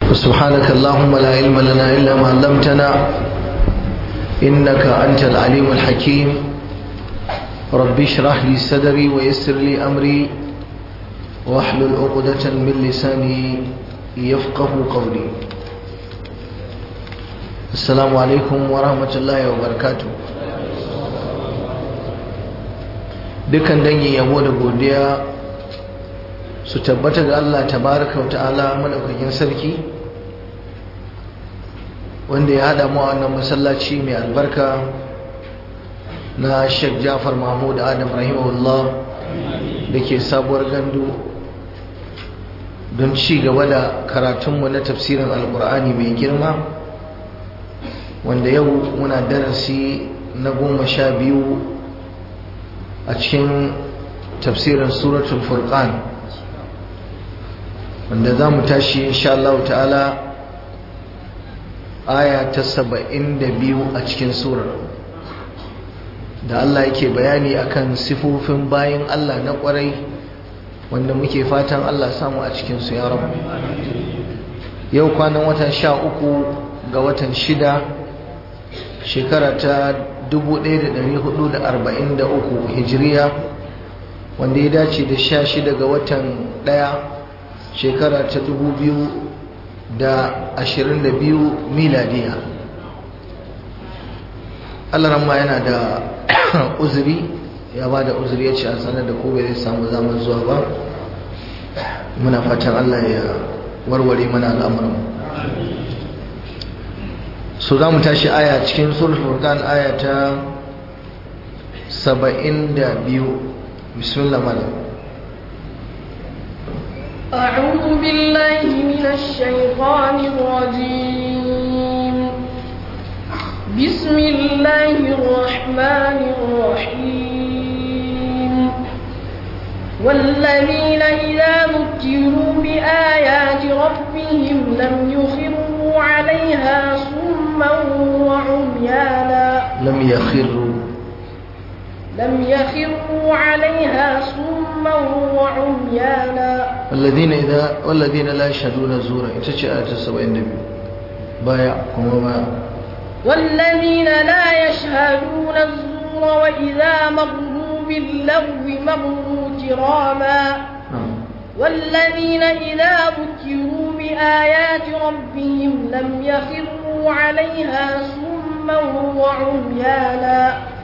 سبحانك اللهم لا علم لنا إلا ما علمتنا إنك أنت العليم الحكيم رب اشرح لي صدري ويسر لي أمري واحلل عقدة من لساني يفقه قولي السلام عليكم ورحمة الله وبركاته dukan dangin yabo da godiya su tabbata ga Allah tabaraka wa ta'ala madaukakin sarki wanda ya hada mu a wannan masallaci mai albarka na Sheikh Jafar Mahmud Adam rahimahullah da ke sabuwar gandu don ci gaba da karatunmu na tafsirin alkur'ani mai girma wanda yau muna darasi na goma sha biyu a cikin tafsirin suratul furqan wanda za mu tashi insha Allah ta'ala aya ta saba'in da biyu a cikin surar da Allah yake bayani akan sifofin bayan Allah na kwarai wanda muke fatan Allah samu a cikinsu ya rabu yau kwanan watan sha uku ga watan shida shekara ta 1443 hijiriya wanda ya dace da sha shida ga watan daya shekara ta 2022 miladiya Allah ramma yana da uzuri ya ba da uzuri ya ce a sanar da kobe zai samu zaman zuwa ba muna fatan Allah ya warware mana al'amuran so za mu tashi aya cikin suratul furqan aya ta 72 bismillah malam أعوذ بالله من الشيطان الرجيم بسم الله الرحمن الرحيم والذين إذا ذكروا بآيات ربهم لم يخروا عليها صما وعميانا لم يخروا لم يخروا عليها صما وعميانا والذين إذا والذين لا يشهدون الزور itace ayat 72 baya kuma baya والذين لا يشهدون الزور وإذا مروا باللغو مروا كراما والذين إذا ذكروا بآيات ربهم لم يخروا عليها صما وعميانا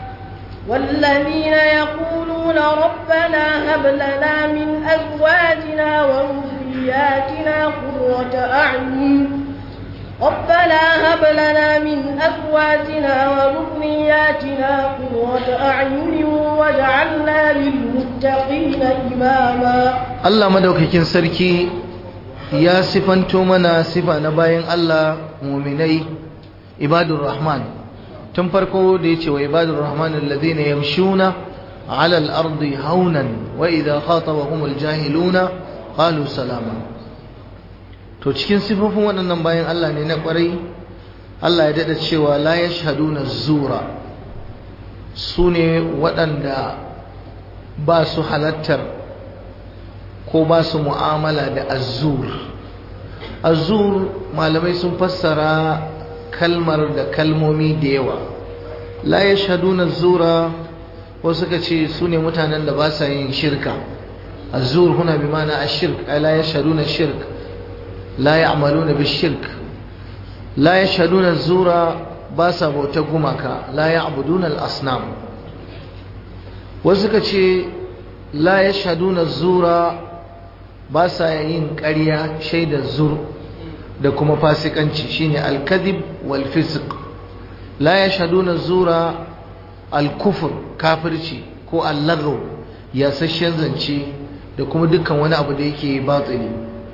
والذين يقولون ربنا هب لنا من أزواجنا وذرياتنا قرة أعين ربنا هب لنا من أزواجنا وذرياتنا قرة أعين واجعلنا للمتقين إماما Allah madaukakin sarki ya sifanto mana sifa na bayan Allah muminai ibadur rahman tun farko da yace wa ibadur rahman alladhina yamshuna ala al-ardi haunan wa idha khatabahum al-jahiluna qalu salama to cikin sifofin waɗannan bayan Allah ne na ƙwarai Allah ya dada cewa la yashhaduna zura sune waɗanda ba su halattar ko ba su mu'amala da azur azur malamai sun fassara kalmar da kalmomi da yawa la yashhaduna zura wasu suka ce su ne mutanen da ba sa yin shirka azur huna bi mana ashirk ay la yashhaduna shirk la ya'maluna bishirk la yashhaduna zura ba sa bauta gumaka la ya'buduna al-asnam wasu suka ce la yashhaduna zura ba sa yin ƙarya shaidar zur da kuma fasikanci shine al-kadhib wal fisq la yashhaduna zura al-kufr kafirci ko al-lagw yasasshen zance da kuma dukkan wani abu da yake batili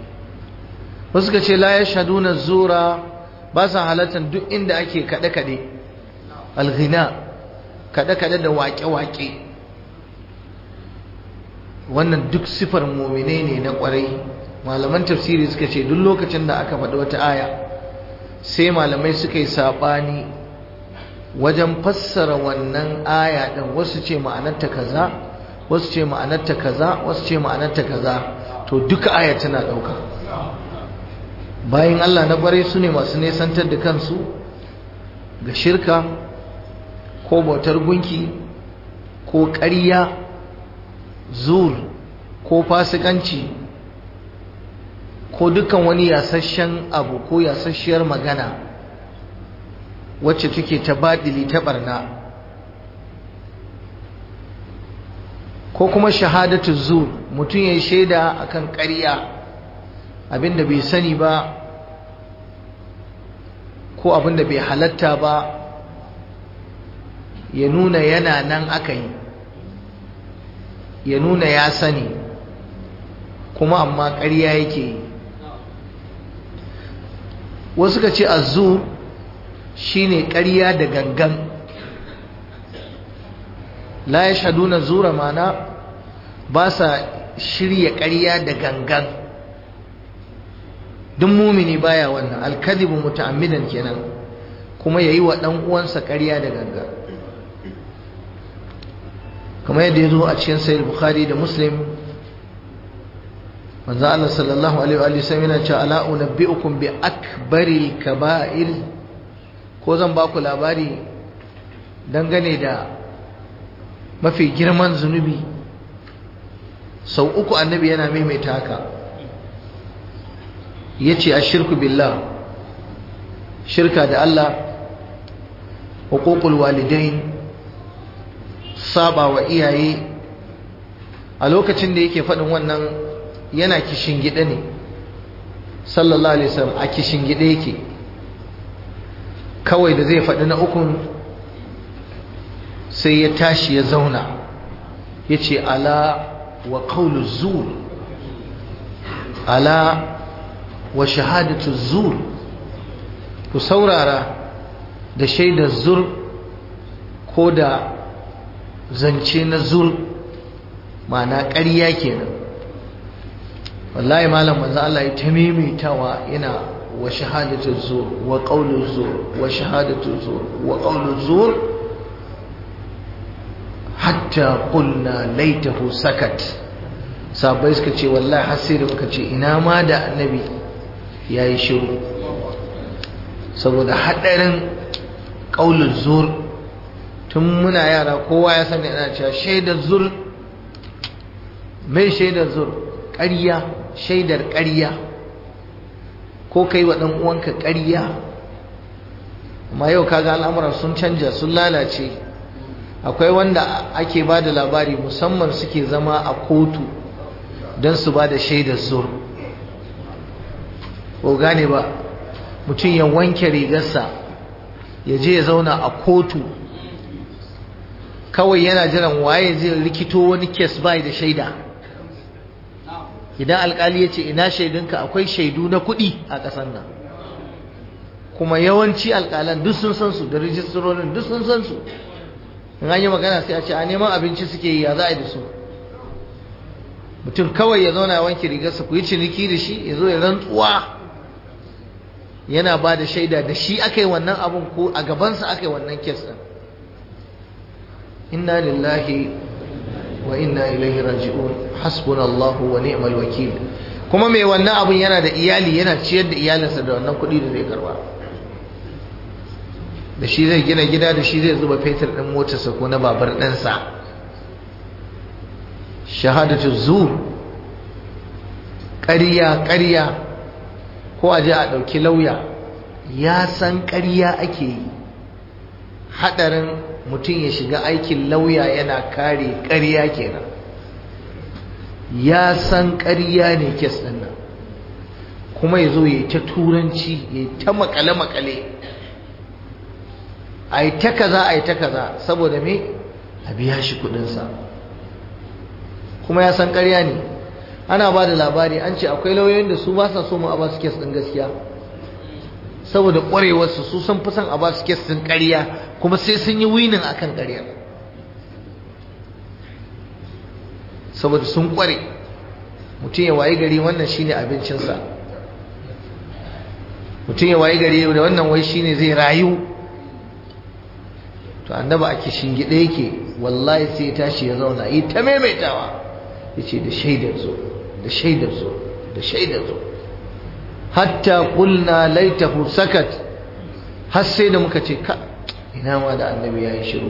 wasu ka ce la yashhaduna zura ba sa halartar duk inda ake kade kade al-ghina kade kade da waƙe waƙe wannan duk sifar mumine ne na kwarai malaman tafsiri suka ce duk lokacin da aka faɗi wata aya sai malamai suka yi saɓani wajen fassara wannan aya ɗin wasu ce ma'anarta kaza wasu ce ma'anarta kaza wasu ce ma'anarta kaza to duka aya tana ɗauka bayan Allah na ƙwarai su ne masu nesantar da kansu ga shirka ko bautar gunki ko ƙarya zur ko fasikanci ko dukkan wani yasasshen abu ko yasasshiyar magana wacce take ta baɗili ta ɓarna ko kuma shahadatu zur mutum ya yi shaida akan ƙarya abinda bai sani ba ko abinda bai halatta ba ya nuna yana nan aka yi ya nuna ya sani kuma amma ƙarya yake yi wasu ka ce azur shine ƙarya da gangan la ya shaduna zura mana ba sa shirya ƙarya da gangan duk mumini baya wannan alkadibu muta'ammidan kenan kuma yayi wa dan uwansa ƙarya da gangan kamar yadda yazo a cikin sahih bukhari da muslim manzo Allah sallallahu alaihi wa sallam yana cewa ala unabbiukum bi akbari kaba'ir ko zan ba ku labari dangane da mafi girman zunubi sau uku annabi yana maimaita haka ya ce a shirku billah shirka da Allah hukukul walidain saba wa iyaye a lokacin da yake faɗin wannan yana kishin gida ne sallallahu alaihi wasallam a kishin gida yake kawai da zai faɗi na ukun sai ya tashi ya zauna ya ce ala wa qawlu zur ala wa shahadatu zur ku saurara da shaidar zur ko da zance na zur ma'ana ƙarya kenan wallahi malam manzo Allah ya tamimitawa yana wa shahadatu zur wa qawlu zur wa shahadatu zur wa qawlu zur hatta qulna laitahu sakat sabai suka ce wallahi har sai da muka ce ina ma da annabi yayi shiru saboda hadarin qaulul zur tun muna yara kowa ya sani ana cewa shaidar zur mai shaidar zur ƙarya shaidar ƙarya ko kai wa ɗan uwanka ƙarya amma yau kaga al'amuran sun canja sun lalace akwai wanda ake ba da labari musamman suke zama a kotu don su ba da shaidar zur ko gane ba mutum ya wanke rigarsa ya je ya zauna a kotu kawai yana jiran waye zai rikito wani kes bai da shaida idan alkali ya ce ina shaidunka akwai shaidu na kuɗi a ƙasar nan kuma yawanci alkalan duk sun san su da rijistarorin duk sun san su in an yi magana sai a ce a neman abinci suke yi ya za a yi da su mutum kawai ya zauna ya wanke rigarsa ku yi ciniki da shi ya zo ya rantsuwa yana ba da shaida da shi aka yi wannan abin ko a gabansa aka yi wannan kes ɗin inna lillahi wa inna ilaihi raji'un hasbunallahu wa ni'mal wakil kuma mai wannan abin yana da iyali yana ciyar da iyalinsa da wannan kuɗi da zai karba da shi zai gina gida da shi zai zuba fetur ɗin motarsa ko na babar ɗansa shahadatu zur ƙarya ƙarya ko a je a ɗauki lauya ya san ƙarya ake yi haɗarin mutum ya shiga aikin lauya yana kare ƙarya kenan ya san ƙarya ne kes ɗin nan kuma ya zo ya yi ta turanci ya yi ta makale-makale a yi ta kaza a yi ta kaza saboda me a biya shi kuɗinsa kuma ya san ƙarya ne ana ba da labari an ce akwai lauyoyin da su ba sa so mu a ba su kes ɗin gaskiya saboda ƙwarewarsu su sun fi son a ba su kes ɗin ƙarya kuma sai sun yi winin akan ƙarya saboda sun ƙware mutum ya wayi gari wannan shine abincinsa mutum ya wayi gari da wannan wai shine zai rayu to annaba a kishin gida yake wallahi sai ya tashi ya zauna yi ta maimaitawa ya ce da shaidar zo da shaidar zo da shaidar zo hatta qulna laitahu sakat har sai da muka ce ka ina ma da annabi ya yi shiru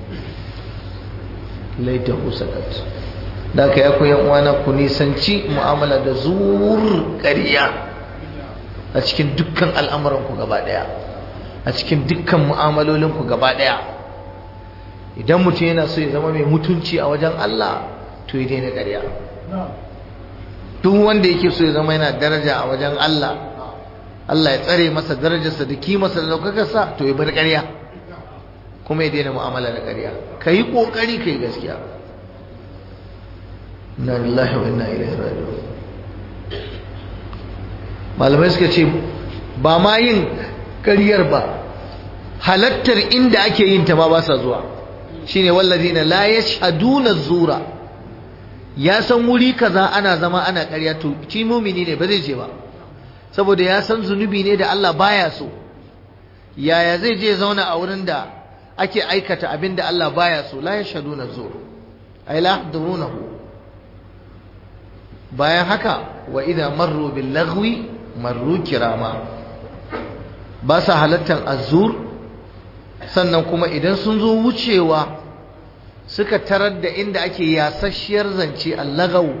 laitahu sakat da ka ya koyan uwana ku nisanci mu'amala da zur ƙarya a cikin dukkan al'amuranku gaba ɗaya a cikin dukkan mu'amalolinku gaba ɗaya idan mutum yana so ya zama mai mutunci a wajen Allah to ya daina ƙarya duk wanda yake so ya zama yana daraja a wajen Allah Allah ya tsare masa darajarsa da kimarsa da daukakarsa to ya bar ƙarya kuma ya daina mu'amala da ƙarya ka yi ƙoƙari ka yi gaskiya inna lillahi wa inna ilaihi raji'un malamai suka ce ba ma yin ƙaryar ba halattar inda ake yin ta ma ba sa zuwa shine wallazina la yashhaduna zura ya san wuri kaza ana zama ana ƙarya to shi mumini ne ba zai je ba saboda ya san zunubi ne da Allah baya so yaya zai je zauna a wurin da ake aikata abin da Allah baya so la yashhaduna zur ay la yahdurunahu bayan haka wa idza marru bil lagwi marru kirama ba sa halattar azur sannan kuma idan sun zo wucewa suka tarar da inda ake yasasshiyar zance allagau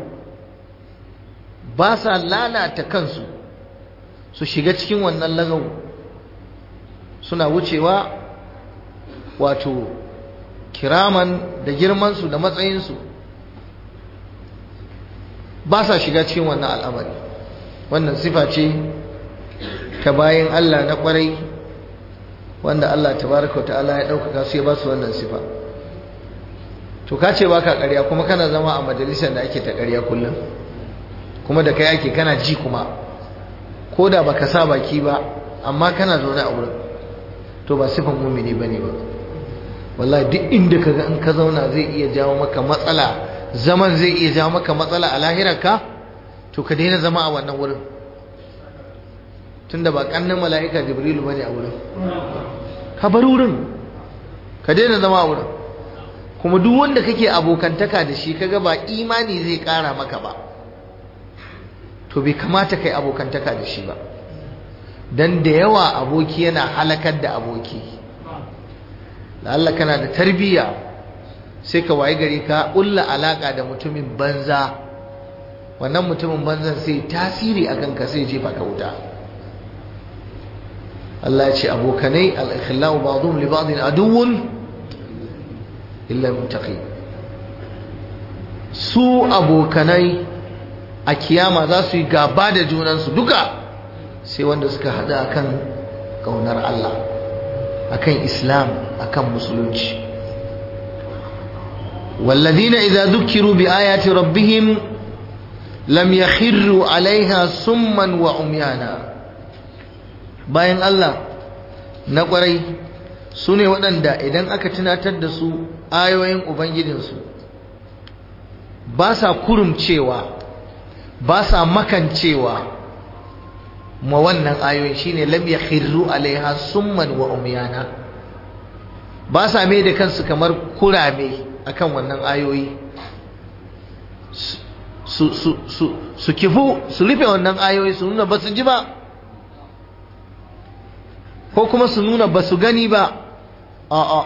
ba sa lalata kansu su shiga cikin wannan lagau suna wucewa wato kiraman da girmansu da matsayinsu ba sa shiga cikin wannan al'amari wannan sifa ce ta bayan Allah na kwarai wanda Allah tabaraka ta'ala ya ɗaukaka su ya ba su wannan sifa to ka ce baka ƙarya kuma kana zama a majalisar da ake ta ƙarya kullum kuma da kai ake kana ji kuma ko da baka sa baki ba amma kana zaune a wurin to ba sifan mumini bane ba wallahi duk inda kaga in ka zauna zai iya jawo maka matsala zaman zai iya jawo maka matsala a lahirarka to ka daina zama a wannan wurin tunda ba kannan mala'ika jibrilu bane a wurin ka bar wurin ka daina zama a wurin kuma duk wanda kake abokantaka da shi kaga ba imani zai kara maka ba to bai kamata kai abokantaka da shi ba dan da yawa aboki yana halakar da aboki Allah kana da tarbiyya sai ka waye gari ka ƙulla alaka da mutumin banza wannan mutumin banzan sai tasiri akan ka sai jefa ka wuta Allah ya ce abokanai al-ikhlau ba'dhum li ba'din aduwwun illa muttaqi su abokanai a kiyama za su yi gaba da junansu duka sai wanda suka hada akan kaunar Allah akan Islam akan musulunci والذين إذا ذكروا بآيات ربهم لم يخروا عليها سما وعميانا bayan Allah na ƙwarai su ne waɗanda idan aka tunatar da su ayoyin Ubangijinsu ba sa kurumcewa ba sa makancewa ma wannan ayoyin shine lam yakhirru alaiha summan wa umyana ba sa mai da kansu kamar kurame akan wannan ayoyi su su su su kifu su rufe wannan ayoyi su nuna ba su ji ba ko kuma su nuna ba su gani ba a'a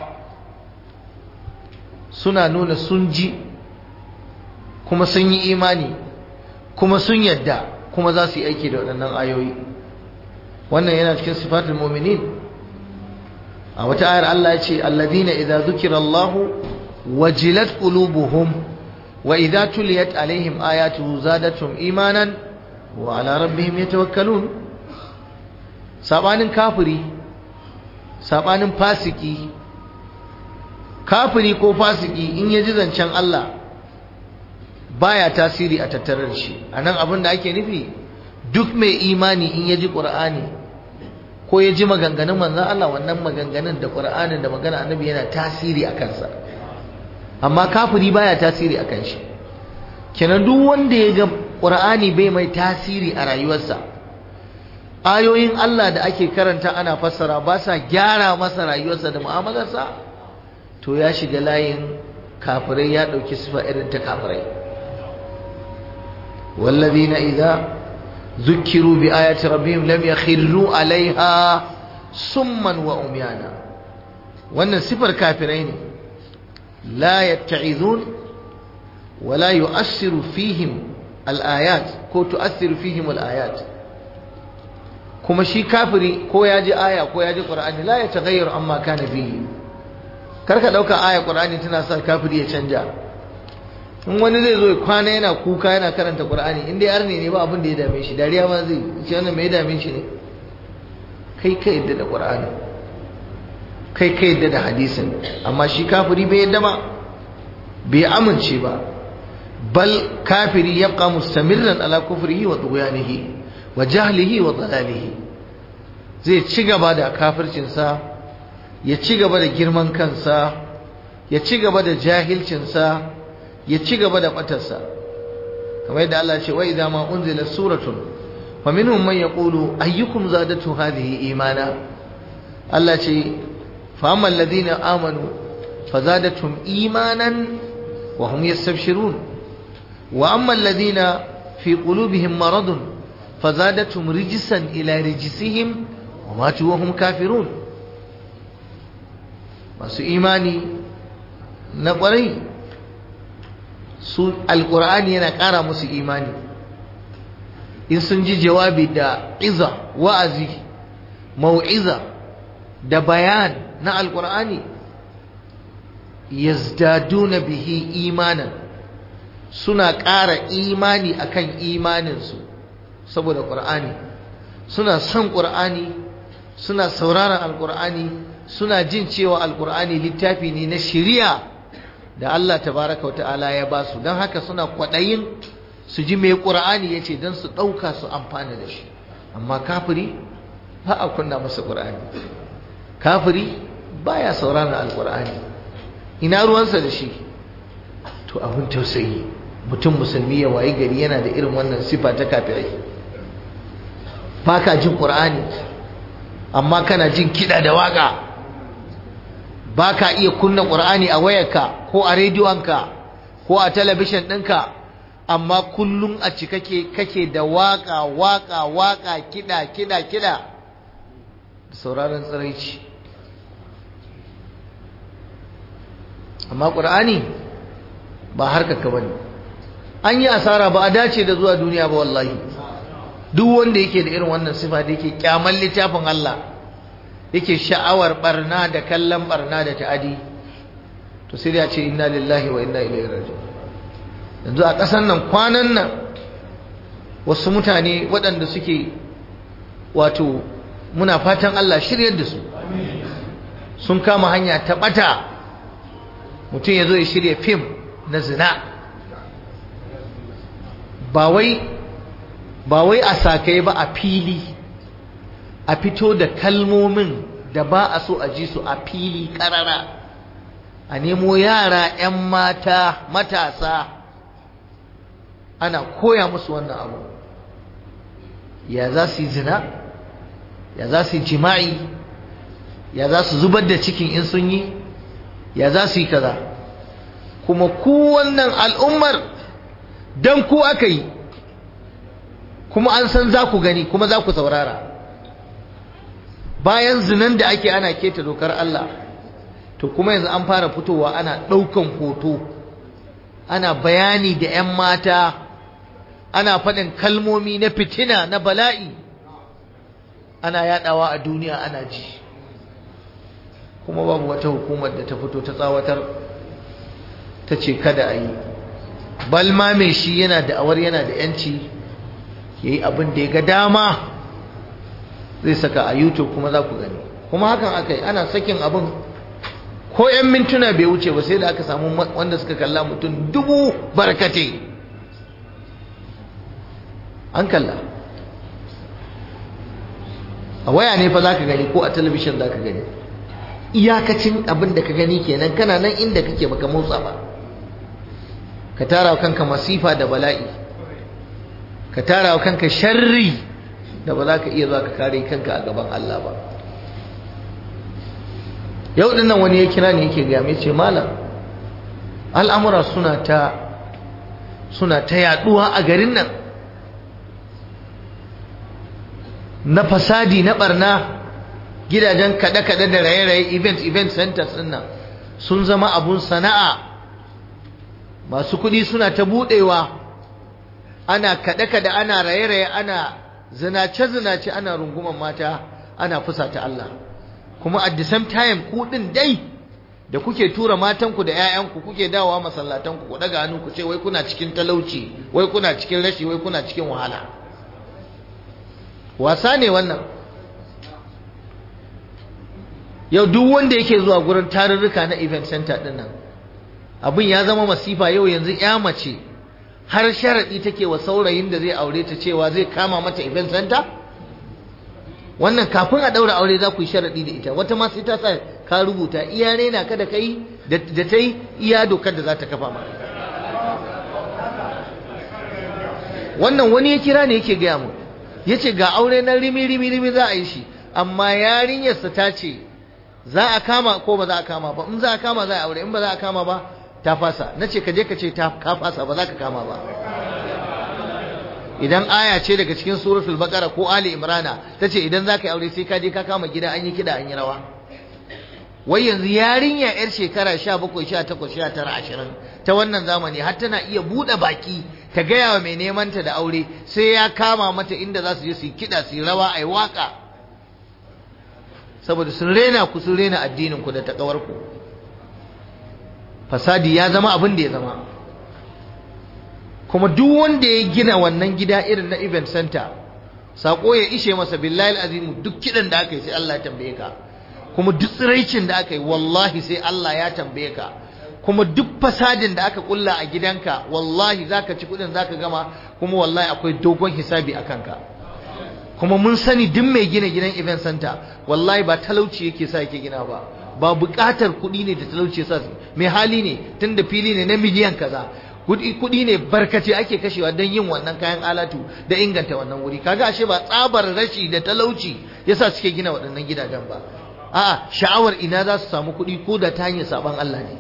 suna nuna sun ji kuma sun yi imani kuma sun yadda kuma za su yi aiki da waɗannan ayoyi wannan yana cikin sifatul mu'minin a wata ayar Allah ya ce alladhina idza dhukira Allahu wajilat qulubuhum wa idza tuliyat alaihim ayatuhu zadatuhum imanan wa ala rabbihim yatawakkalun sabanin kafiri sabanin fasiki kafiri ko fasiki in ya ji zancen Allah baya tasiri a tattare da shi anan abin da ake nufi duk mai imani in ya ji Qur'ani ko ya ji maganganun manzon Allah wannan maganganun da Qur'anin da magana annabi yana tasiri a kansa amma kafiri baya tasiri a kan shi kenan duk wanda ya ga Qur'ani bai mai tasiri a rayuwarsa ayoyin Allah da ake karanta ana fassara ba sa gyara masa rayuwarsa da mu'amalarsa to ya shiga layin kafirai ya ɗauki sifa irin ta kafirai wallazina idza zukiru bi ayati rabbihim lam yakhirru alaiha summan wa umyana wannan sifar kafirai ne la yatta'izun wa la yu'assiru fihim al-ayat ko tu'assiru fihim al-ayat kuma shi kafiri ko ya ji aya ko ya ji qur'ani la yataghayyaru amma kana fihi karka dauka aya qur'ani tana sa kafiri ya canja in wani zai zo ya kwana yana kuka yana karanta qur'ani in dai arne ne ba abin da ya dame shi dariya ma zai ce wannan me ya dame shi ne kai ka yadda da qur'ani kai ka yadda da hadisin amma shi kafiri bai yadda ba bai amince ba bal kafiri yabqa mustamirran ala kufrihi wa tughyanihi wa jahlihi wa dalalihi zai ci gaba da kafircinsa ya ci gaba da girman kansa ya ci gaba da jahilcinsa ya ci gaba da batarsa kamar yadda Allah ce wa idza ma unzila suratun fa minhum man yaqulu ayyukum zadatu hadhihi imana Allah ce fa amma alladhina amanu fazadatum imanan wa hum yastabshirun wa amma alladhina fi qulubihim maradun fazadatum rijsan ila rijsihim wa matu wa hum kafirun masu imani na kwarai su alkur'ani yana ƙara musu imani in sun ji jawabi da iza wa'azi mau'iza da bayan na alkur'ani yazdaduna bihi imanan suna ƙara imani akan imaninsu saboda ƙur'ani suna son ƙur'ani suna sauraron alkur'ani suna jin cewa alkur'ani littafi ne na shari'a da Allah tabaraka wa ta'ala ya ba su don haka suna kwaɗayin su ji mai ƙur'ani ya ce don su ɗauka su amfana da shi amma kafiri ba a kunna masa ƙur'ani kafiri ba ya sauraron alƙur'ani ina ruwansa da shi to abin tausayi mutum musulmi ya wayi gari yana da irin wannan sifa ta kafirai ba ka jin ƙur'ani amma kana jin kiɗa da waƙa ba ka iya kunna ƙur'ani a wayarka ko a rediyonka ko a talabishin ɗinka amma kullum a ci kake kake da waƙa waƙa waƙa kiɗa kiɗa kiɗa da sauraron tsiraici amma ƙur'ani ba harkaka ba ne an yi asara ba a dace da zuwa duniya ba wallahi duk wanda yake da irin wannan sifa da yake kyaman littafin Allah yake sha'awar barna da kallon barna da ta'adi to sai ya ce inna lillahi wa inna ilaihi raji'un yanzu a ƙasar nan kwanan nan wasu mutane waɗanda suke wato muna fatan Allah shiryar da su sun kama hanya ta ɓata mutum ya zo ya shirya fim na zina ba wai ba wai a sakai ba a fili a fito da kalmomin da ba a so a ji su a fili ƙarara a nemo yara 'yan mata matasa ana koya musu wannan abu ya za su yi zina ya za su yi jima'i ya za su zubar da cikin in sun yi ya za su yi kaza kuma ku wannan al'ummar don ku aka yi kuma an san za ku gani kuma za ku saurara bayan zinan da ake ana keta dokar Allah to kuma yanzu an fara fitowa ana ɗaukan hoto ana bayani da 'yan mata ana faɗin kalmomi na fitina na bala'i ana yaɗawa a duniya ana ji kuma babu wata hukumar da ta fito ta tsawatar ta ce kada a yi balma mai shi yana da awar yana da 'yanci ya yi abin da ya ga dama zai saka a youtube kuma za ku gani kuma hakan aka yi ana sakin abin ko 'yan mintuna bai wuce ba sai da aka samu wanda suka kalla mutum dubu barkate an kalla a waya ne fa za ka gani ko a talabishin za ka gani iyakacin abin da ka gani kenan kana nan inda kake baka motsa ba ka tara wa kanka masifa da bala'i ka tara wa kanka sharri da ba za ka iya zuwa ka kare kanka a gaban Allah ba yau din nan wani ya kira ne yake ga mai ce malam al'amura suna ta suna ta yaduwa a garin nan na fasadi na barna gidajen kaɗe-kaɗe da raye-raye event event centers ɗin nan sun zama abun sana'a masu kuɗi suna ta buɗewa ana kaɗe-kaɗe ana raye-raye ana zinace-zinace ana runguman mata ana fusata Allah kuma at the same time ku ɗin dai da kuke tura matanku da 'ya'yanku kuke dawowa masallatanku ku daga hannu ku ce wai kuna cikin talauci wai kuna cikin rashi wai kuna cikin wahala wasa ne wannan yau duk wanda yake zuwa gurin tarurruka na event center din nan abin ya zama masifa yau yanzu ya mace har sharaɗi take wa saurayin da zai aure ta cewa zai kama mata event center wannan kafin a ɗaura aure za ku yi sharaɗi da ita wata ma sai ta sa ka rubuta iya rena ka da kai da ta yi iya dokar da za ta kafa maka wannan wani ya kira ne yake gaya mu ya ce ga aure na rimi rimi rimi za a yi shi amma yarinyarsa ta ce za a kama ko ba za a kama ba in za a kama za a aure in ba za a kama ba ta fasa na ce ka je ka ce ta ka fasa ba za ka kama ba idan aya ce daga cikin suratul baqara ko ali imrana ta ce idan za ka yi aure sai ka je ka kama gida an yi kida an yi rawa wai yanzu yarinya yar shekara 17 18 19 20 ta wannan zamani har tana iya bude baki ta gaya wa mai neman ta da aure sai ya kama mata inda za su je su yi kida su yi rawa ai waka saboda sun rena ku sun rena addinin ku da takawar ku fasadi ya zama abin da ya zama kuma duk wanda ya gina wannan gida irin na event center sako ya ishe masa billahi azimu duk kidan da aka yi sai Allah ya tambaye ka kuma duk tsiraicin da aka yi wallahi sai Allah ya tambaye ka kuma duk fasadin da aka kulla a gidanka wallahi zaka ci kudin zaka gama kuma wallahi akwai dogon hisabi a kanka kuma mun sani duk mai gina gidan event center wallahi ba talauci yake sa yake gina ba ba buƙatar kuɗi ne da talauci yasa mai hali ne tunda fili ne na miliyan kaza kuɗi ne barkace ake kashewa don yin wannan kayan alatu da inganta wannan wuri kaga ashe ba tsabar rashi da talauci yasa suke gina waɗannan gidajen ba a'a sha'awar ina za su samu kuɗi ko da ta hanyar saban Allah ne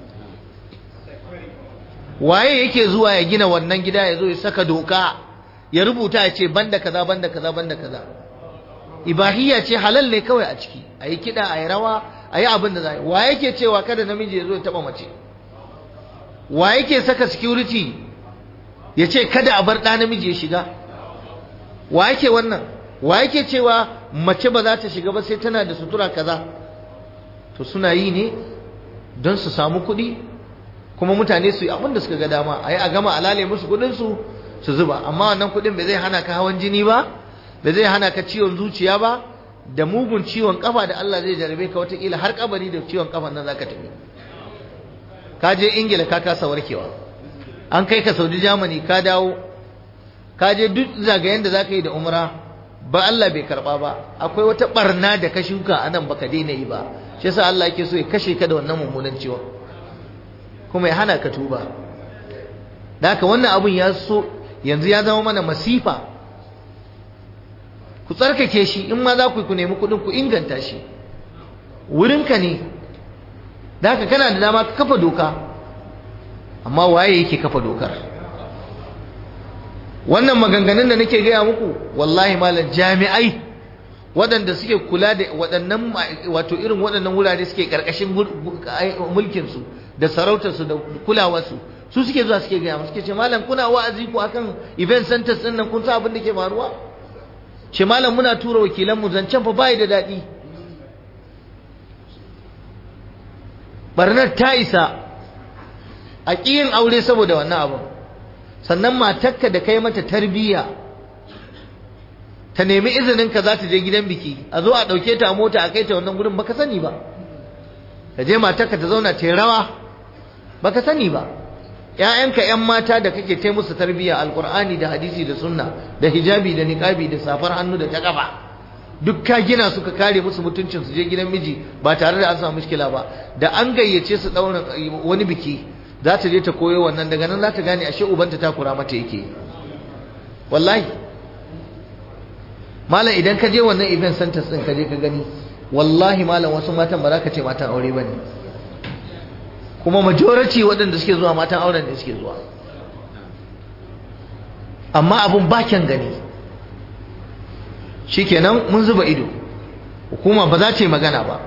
waye yake zuwa ya gina wannan gida ya zo ya saka doka ya rubuta ya ce banda kaza banda kaza banda kaza ibahiyya ce halal ne kawai a ciki a yi kiɗa a yi rawa a yi abin da za wa yake cewa kada namiji ya zo ya taɓa mace wa yake saka security ya ce kada a bar ɗa namiji ya shiga wa yake wannan wa yake cewa mace ba za ta shiga ba sai tana da sutura kaza to suna yi ne don su samu kuɗi kuma mutane su yi abin da suka ga dama a yi a gama alale musu kuɗinsu su zuba amma wannan kuɗin bai zai hana ka hawan jini ba bai zai hana ka ciwon zuciya ba da mugun ciwon kafa da Allah zai jarabe ka watakila har kabari da ciwon kafan nan zaka tafi ka je ingila ka kasa warkewa an kai ka saudi germany ka dawo ka je duk zagayen da zaka yi da umra ba Allah bai karba ba akwai wata barna da ka shuka a nan baka daina yi ba shi yasa Allah yake so ya kashe ka da wannan mummunan ciwon kuma ya hana ka tuba da haka wannan abun ya so yanzu ya zama mana masifa ku tsarkake shi in ma za ku ku nemi kuɗin ku inganta shi wurinka ne da haka kana da dama ka kafa doka amma waye yake kafa dokar wannan maganganun da nake gaya muku wallahi malam jami'ai waɗanda suke kula da waɗannan wato irin waɗannan wurare suke ƙarƙashin mulkinsu da sarautarsu da kulawarsu su suke zuwa suke gaya suke ce malam kuna wa'azi ku akan event centers ɗin nan kun sa abin da ke faruwa ce malam muna tura wakilanmu zancen fa bai da daɗi barnar ta isa a ƙiyin aure saboda wannan abin sannan matakka da kai mata tarbiyya ta nemi izinin ka za ta je gidan biki a zo a ɗauke ta a mota a kai ta wannan gurin baka sani ba ka je matakka ta zauna ta rawa baka sani ba ƴaƴanka ƴan mata da kake ta musu tarbiyya alqur'ani da hadisi da sunna da hijabi da niqabi da safar hannu da ta kafa duk ka gina su ka kare musu mutuncin su je gidan miji ba tare da an samu mushkila ba da an gayyace su daura wani biki za ta je ta koyo wannan daga nan za ta gane ashe ubanta ta kura mata yake wallahi malam idan ka je wannan event centers din ka je ka gani wallahi malam wasu matan ba za ka ce matan aure ba ne kuma majority waɗanda suke zuwa matan auren ne suke zuwa amma abun ba kyan gani shikenan mun zuba ido hukuma ba za ta yi magana ba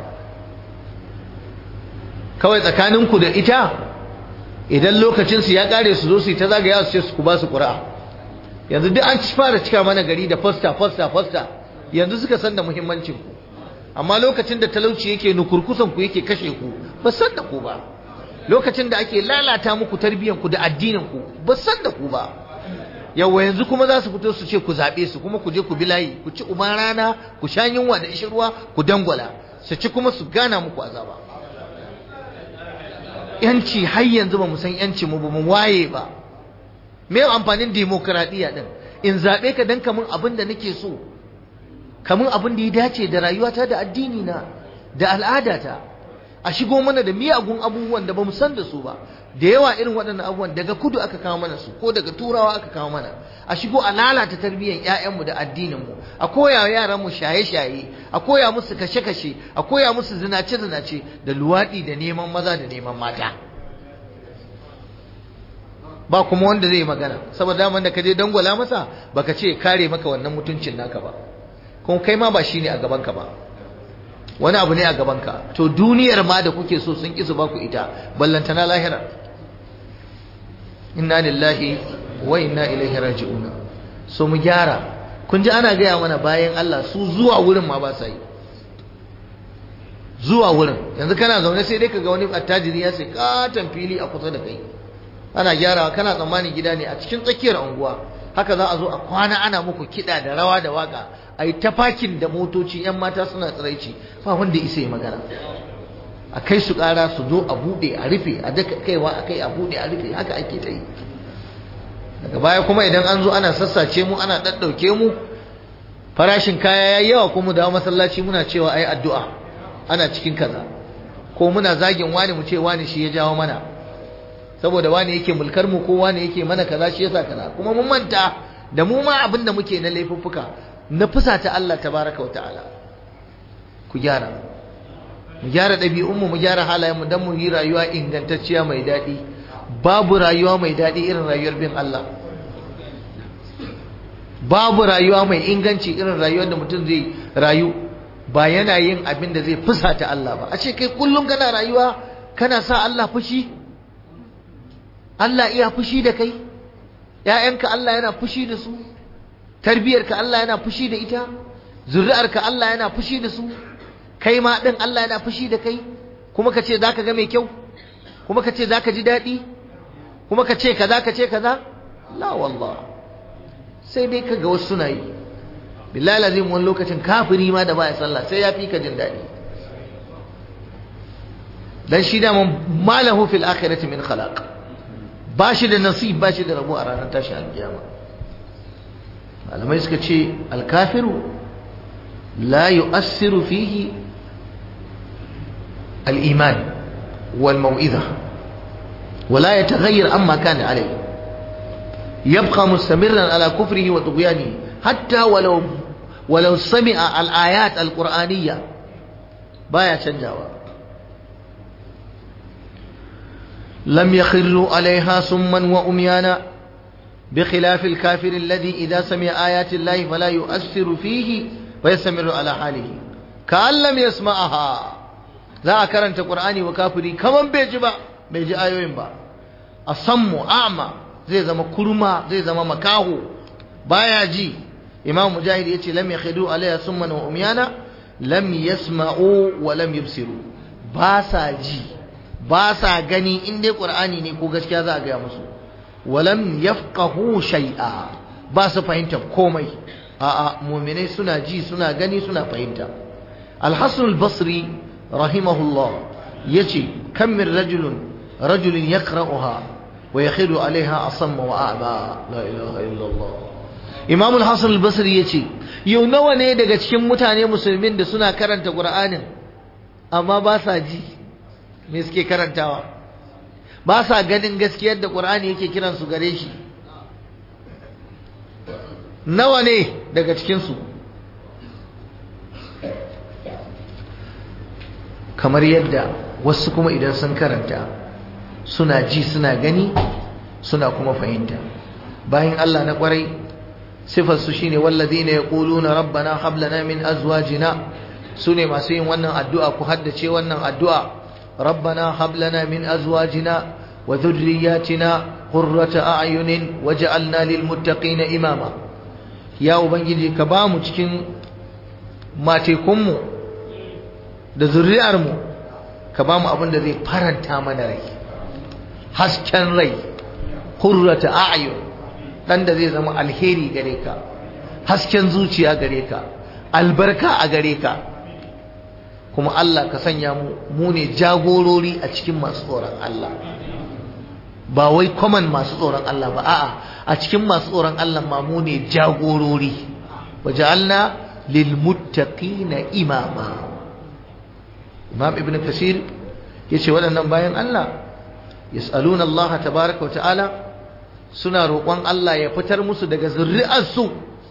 kawai tsakaninku da ita idan lokacinsu ya kare su zo su yi ta zagaya su ce su ku ba su ƙura'a yanzu duk an fara cika mana gari da fosta fosta fosta yanzu suka san da muhimmancin ku amma lokacin da talauci yake nukurkusan ku yake kashe ku ba san da ku ba lokacin da ake lalata muku tarbiyyar ku da addinin ku ba san da ku ba yawa yanzu kuma za su fito su ce ku zaɓe su kuma ku je ku bi layi ku ci uban rana ku sha yunwa da ishin ruwa ku dangwala su ci kuma su gana muku azaba yanci har yanzu ba mu san yanci mu ba mu waye ba me amfanin demokradiyya din in zaɓe ka dan kamun abin da nake so kamun abin da ya dace da rayuwata da addini na da al'adata a shigo mana da miyagun abubuwan da ba mu san da su ba da yawa irin waɗannan abubuwan daga kudu aka kawo mana su ko daga turawa aka kawo mana a shigo a lalata tarbiyyar ƴaƴanmu da addininmu a koya wa yaranmu shaye-shaye a koya musu kashe-kashe a koya musu zinace-zinace da luwaɗi da neman maza da neman mata ba kuma wanda zai magana saboda daman da ka je dangwala masa baka ce kare maka wannan mutuncin naka ba kuma kai ma ba shine a gabanka ba wani abu ne a gabanka to duniyar ma da kuke so sun kisu baku ita ballantana lahira inna lillahi wa inna ilaihi raji'un so mu gyara kun ji ana gaya mana bayan Allah su zuwa wurin ma ba sa yi zuwa wurin yanzu kana zaune sai dai kaga wani attajiri ya sai katon fili a kusa da kai ana gyarawa kana tsammanin gida ne a cikin tsakiyar unguwa haka za a zo a kwana ana muku kiɗa da rawa da waka a yi ta fakin da motoci 'yan mata suna tsiraici ba wanda isa yi magana a kai su ƙara su zo a buɗe a rufe a daka kaiwa a kai a buɗe a rufe haka ake ta yi daga baya kuma idan an zo ana sassace mu ana ɗaɗɗauke mu farashin kaya ya yawa kuma dawo masallaci muna cewa ai addu'a ana cikin kaza ko muna zagin wani mu ce wani shi ya jawo mana saboda wani yake mulkar mu ko wani yake mana kaza shi yasa kaza kuma mun manta da mu ma abin da muke na laifuffuka na fusata Allah tabaraka wa ta'ala ku gyara mu gyara ɗabi'unmu mu gyara halayenmu don mu yi rayuwa ingantacciya mai daɗi babu rayuwa mai daɗi irin rayuwar bin Allah babu rayuwa mai inganci irin rayuwar da mutum zai rayu ba yana yin abin da zai fusata Allah ba a ce kai kullum kana rayuwa kana sa Allah fushi Allah iya fushi da kai ‘ya'yanka Allah yana fushi da su tarbiyarka Allah yana fushi da ita zuri'arka Allah yana fushi da su kai ma ɗin Allah yana fushi da kai kuma ka ce za ka ga mai kyau kuma ka ce za ka ji daɗi kuma ka ce kaza ka ce kaza la wallah sai dai ka ga wasu suna yi billahi lazim wani lokacin kafiri ma da baya sallah sai ya fi ka jin daɗi dan shi da malahu fil akhirati min khalaq ba shi da nasib ba shi da rabo a ranar tashi alkiyama malamai suka ce alkafiru la yu'assiru fihi al-iman wal mau'iza ولا يتغير عما كان عليه يبقى مستمرا على كفره وطغيانه حتى ولو ولو سمع الآيات القرآنية بايا تنجاوا لم يخروا عليها سما وأميانا بخلاف الكافر الذي إذا سمع آيات الله فلا يؤثر فيه ويستمر على حاله كأن لم يسمعها ذا كرنت قرآني وكافري كمن بيجبا بيجي آيوين با أصم أعمى زي زما كرما زي زما مكاهو بايا جي إمام مجاهد يتي لم يخروا عليها سما وأميانا لم يسمعوا ولم يبصروا باسا جي باسا غني إن دي قرآني نيكو غشكا ذا غيا مسو walam yafqahu shay'a ba su fahimta komai a'a mu'minai suna ji suna gani suna fahimta al-hasan al-basri rahimahullah yace kam min rajulun rajulin yaqra'uha wa yakhidu 'alayha asamma wa a'ma la ilaha illallah imam al-hasan al-basri yace yau nawa ne daga cikin mutane musulmin da suna karanta qur'anin amma ba sa ji me suke karantawa ba sa ganin gaskiyar da ƙur'ani yake kiransu gare shi nawa ne daga cikinsu kamar yadda wasu kuma idan sun karanta suna ji suna gani suna kuma fahimta bayan Allah na ƙwarai sifar su shine walladhina yaquluna rabbana hab lana min azwajina sune masu yin wannan addu'a ku haddace wannan addu'a rabbana hab lana min azwajina wa dhurriyyatina qurrata a'yunin waj'alna lil muttaqina imama ya ubangiji ka ba mu cikin matekunmu da zuri'armu ka ba mu abin da zai faranta mana rai hasken rai hurrata a'yun dan da zai zama alheri gare ka hasken zuciya gare ka albarka a gare ka kuma Allah ka sanya mu mu ne jagorori a cikin masu tsoron Allah ba wai common masu tsoron Allah ba a'a a cikin masu tsoron Allah ma mu ne jagorori waja'alna lil muttaqina imama Imam Ibn Kasir yace waɗannan bayan Allah yas'aluna Allah tabaaraka wa ta'ala suna roƙon Allah ya fitar musu daga zuri'arsu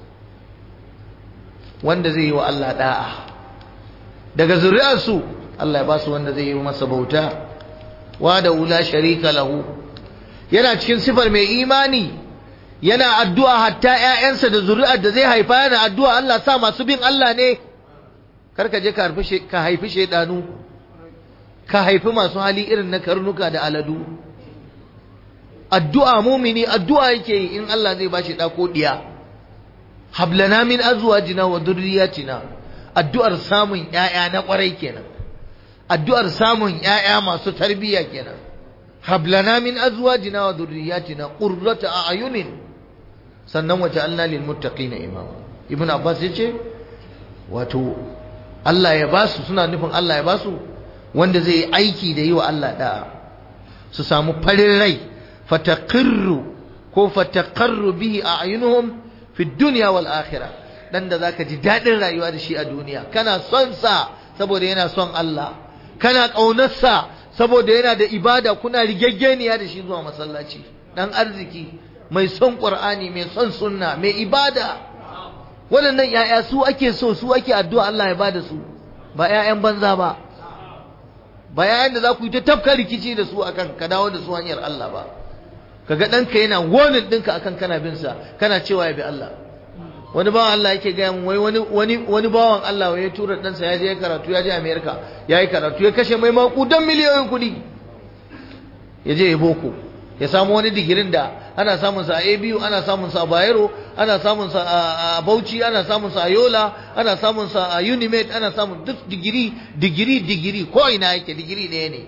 wanda zai yi wa Allah da'a daga zuri'arsu Allah ya ba su wanda zai yi masa bauta wa da ula sharika lahu yana cikin sifar mai imani yana addu'a hatta ƴaƴansa da zuri'ar da zai haifa yana addu'a Allah sa masu bin Allah ne karka je ka haifi ka haifi shedanu ka haifi masu hali irin na karnuka da aladu addu'a mumini addu'a yake yi in Allah zai bashi da ko diya hablana min azwajina wa dhurriyyatina addu'ar samun ƴaƴa na ƙwarai kenan addu'ar samun ƴaƴa masu tarbiyya kenan hablana min azwajina wa dhurriyyatina qurrata a'yunin sannan waja'alna lil muttaqina imama ibn abbas yace wato Allah ya basu suna nufin Allah ya basu wanda zai yi aiki da yi wa Allah da'a su samu farin rai fataqirru ko fataqarru bihi a'yunuhum fi dunya wal akhirah dan da zaka ji dadin rayuwa da shi a duniya kana son sa saboda yana son Allah kana kaunar sa saboda yana da ibada kuna rigaggeniya da shi zuwa masallaci dan arziki mai son qur'ani mai son sunna mai ibada waɗannan yaya su ake so su ake addu'a Allah ya bada su ba yayan banza ba ba yayan da za ku yi ta tafka rikici da su akan ka dawo da su hanyar Allah ba kaga ɗanka yana wonin ɗinka akan kana bin sa kana cewa ya bi Allah wani bawan Allah yake gaya mun wai wani wani wani bawan Allah wai ya tura ɗansa ya je ya karatu ya je America ya yi karatu ya kashe mai makudan miliyoyin kuɗi ya je ya boko ya samu wani digirin da ana samun sa a ABU ana samun sa a Bayero ana samun sa a Bauchi ana samun sa a Yola ana samun sa a Unimed ana samun duk digiri digiri digiri ko ina yake digiri ɗaya ne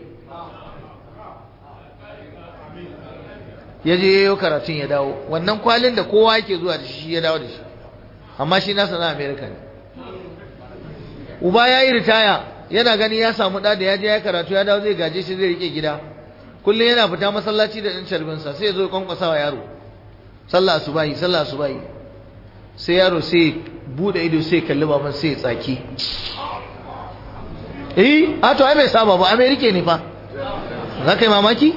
ya je yayo karatun ya dawo wannan kwalin da kowa yake zuwa da shi ya dawo da shi amma shi nasa na America ne uba ya yi ritaya yana gani ya samu ɗa da ya je ya karatu ya dawo zai gaje shi zai rike gida kullum yana fita masallaci da ɗan carbinsa sai ya zo kwankwasa wa yaro sallah asubahi sallah asubahi sai yaro sai bude ido sai kalli baban sai ya tsaki eh a to ai bai saba ba amerika ne fa za ka yi mamaki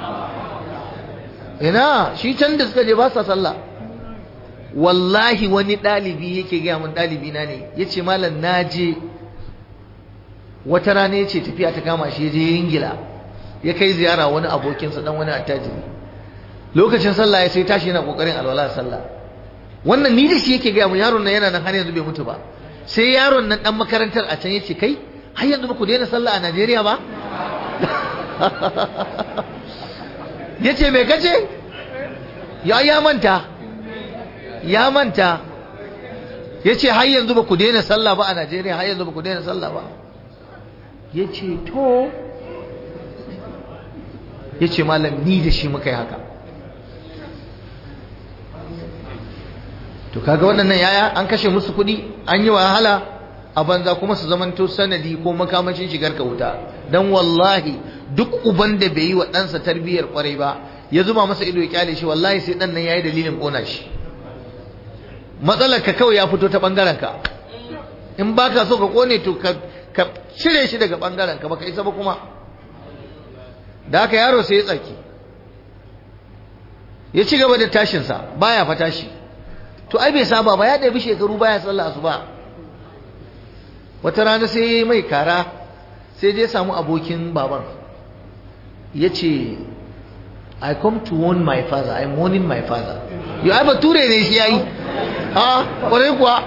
ina shi can da suka je ba sa sallah wallahi wani ɗalibi yake gaya mun ɗalibi na ne ya ce malam na je wata rana ya ce tafiya ta kama shi ya je ingila ya kai ziyara wani abokinsa dan wani attajiri lokacin sallah ya sai tashi yana kokarin alwala sallah wannan ni da shi yake gaya mu yaron nan yana nan har yanzu bai mutu ba sai yaron nan dan makarantar a can yace kai har yanzu ba ku daina sallah a Najeriya ba yace me kace ya ya manta ya manta yace har yanzu ba ku daina sallah ba a Najeriya har yanzu ba ku daina sallah ba yace to ya ce malam ni da shi muka yi haka to kaga waɗannan yaya an kashe musu kuɗi an yi wahala a banza kuma su zamanto sanadi ko makamacin shigar ka wuta dan wallahi duk uban da bai yi wa ɗansa tarbiyyar kwarai ba ya zuba masa ido ya kyale shi wallahi sai ɗan nan yayi dalilin ƙona shi matsalar ka kawai ya fito ta ɓangaren ka in baka so ka ƙone to ka cire shi daga ɓangaren ka baka isa ba kuma da haka yaro sai ya tsaki ya ci gaba da tashinsa baya fa tashi to ai bai saba ba ya ɗabi shekaru baya sallah asuba wata rana sai mai kara sai dai samu abokin baban ya ce I come to warn my father I'm warning my father yau ai bature ne shi yayi a ƙwarai kuwa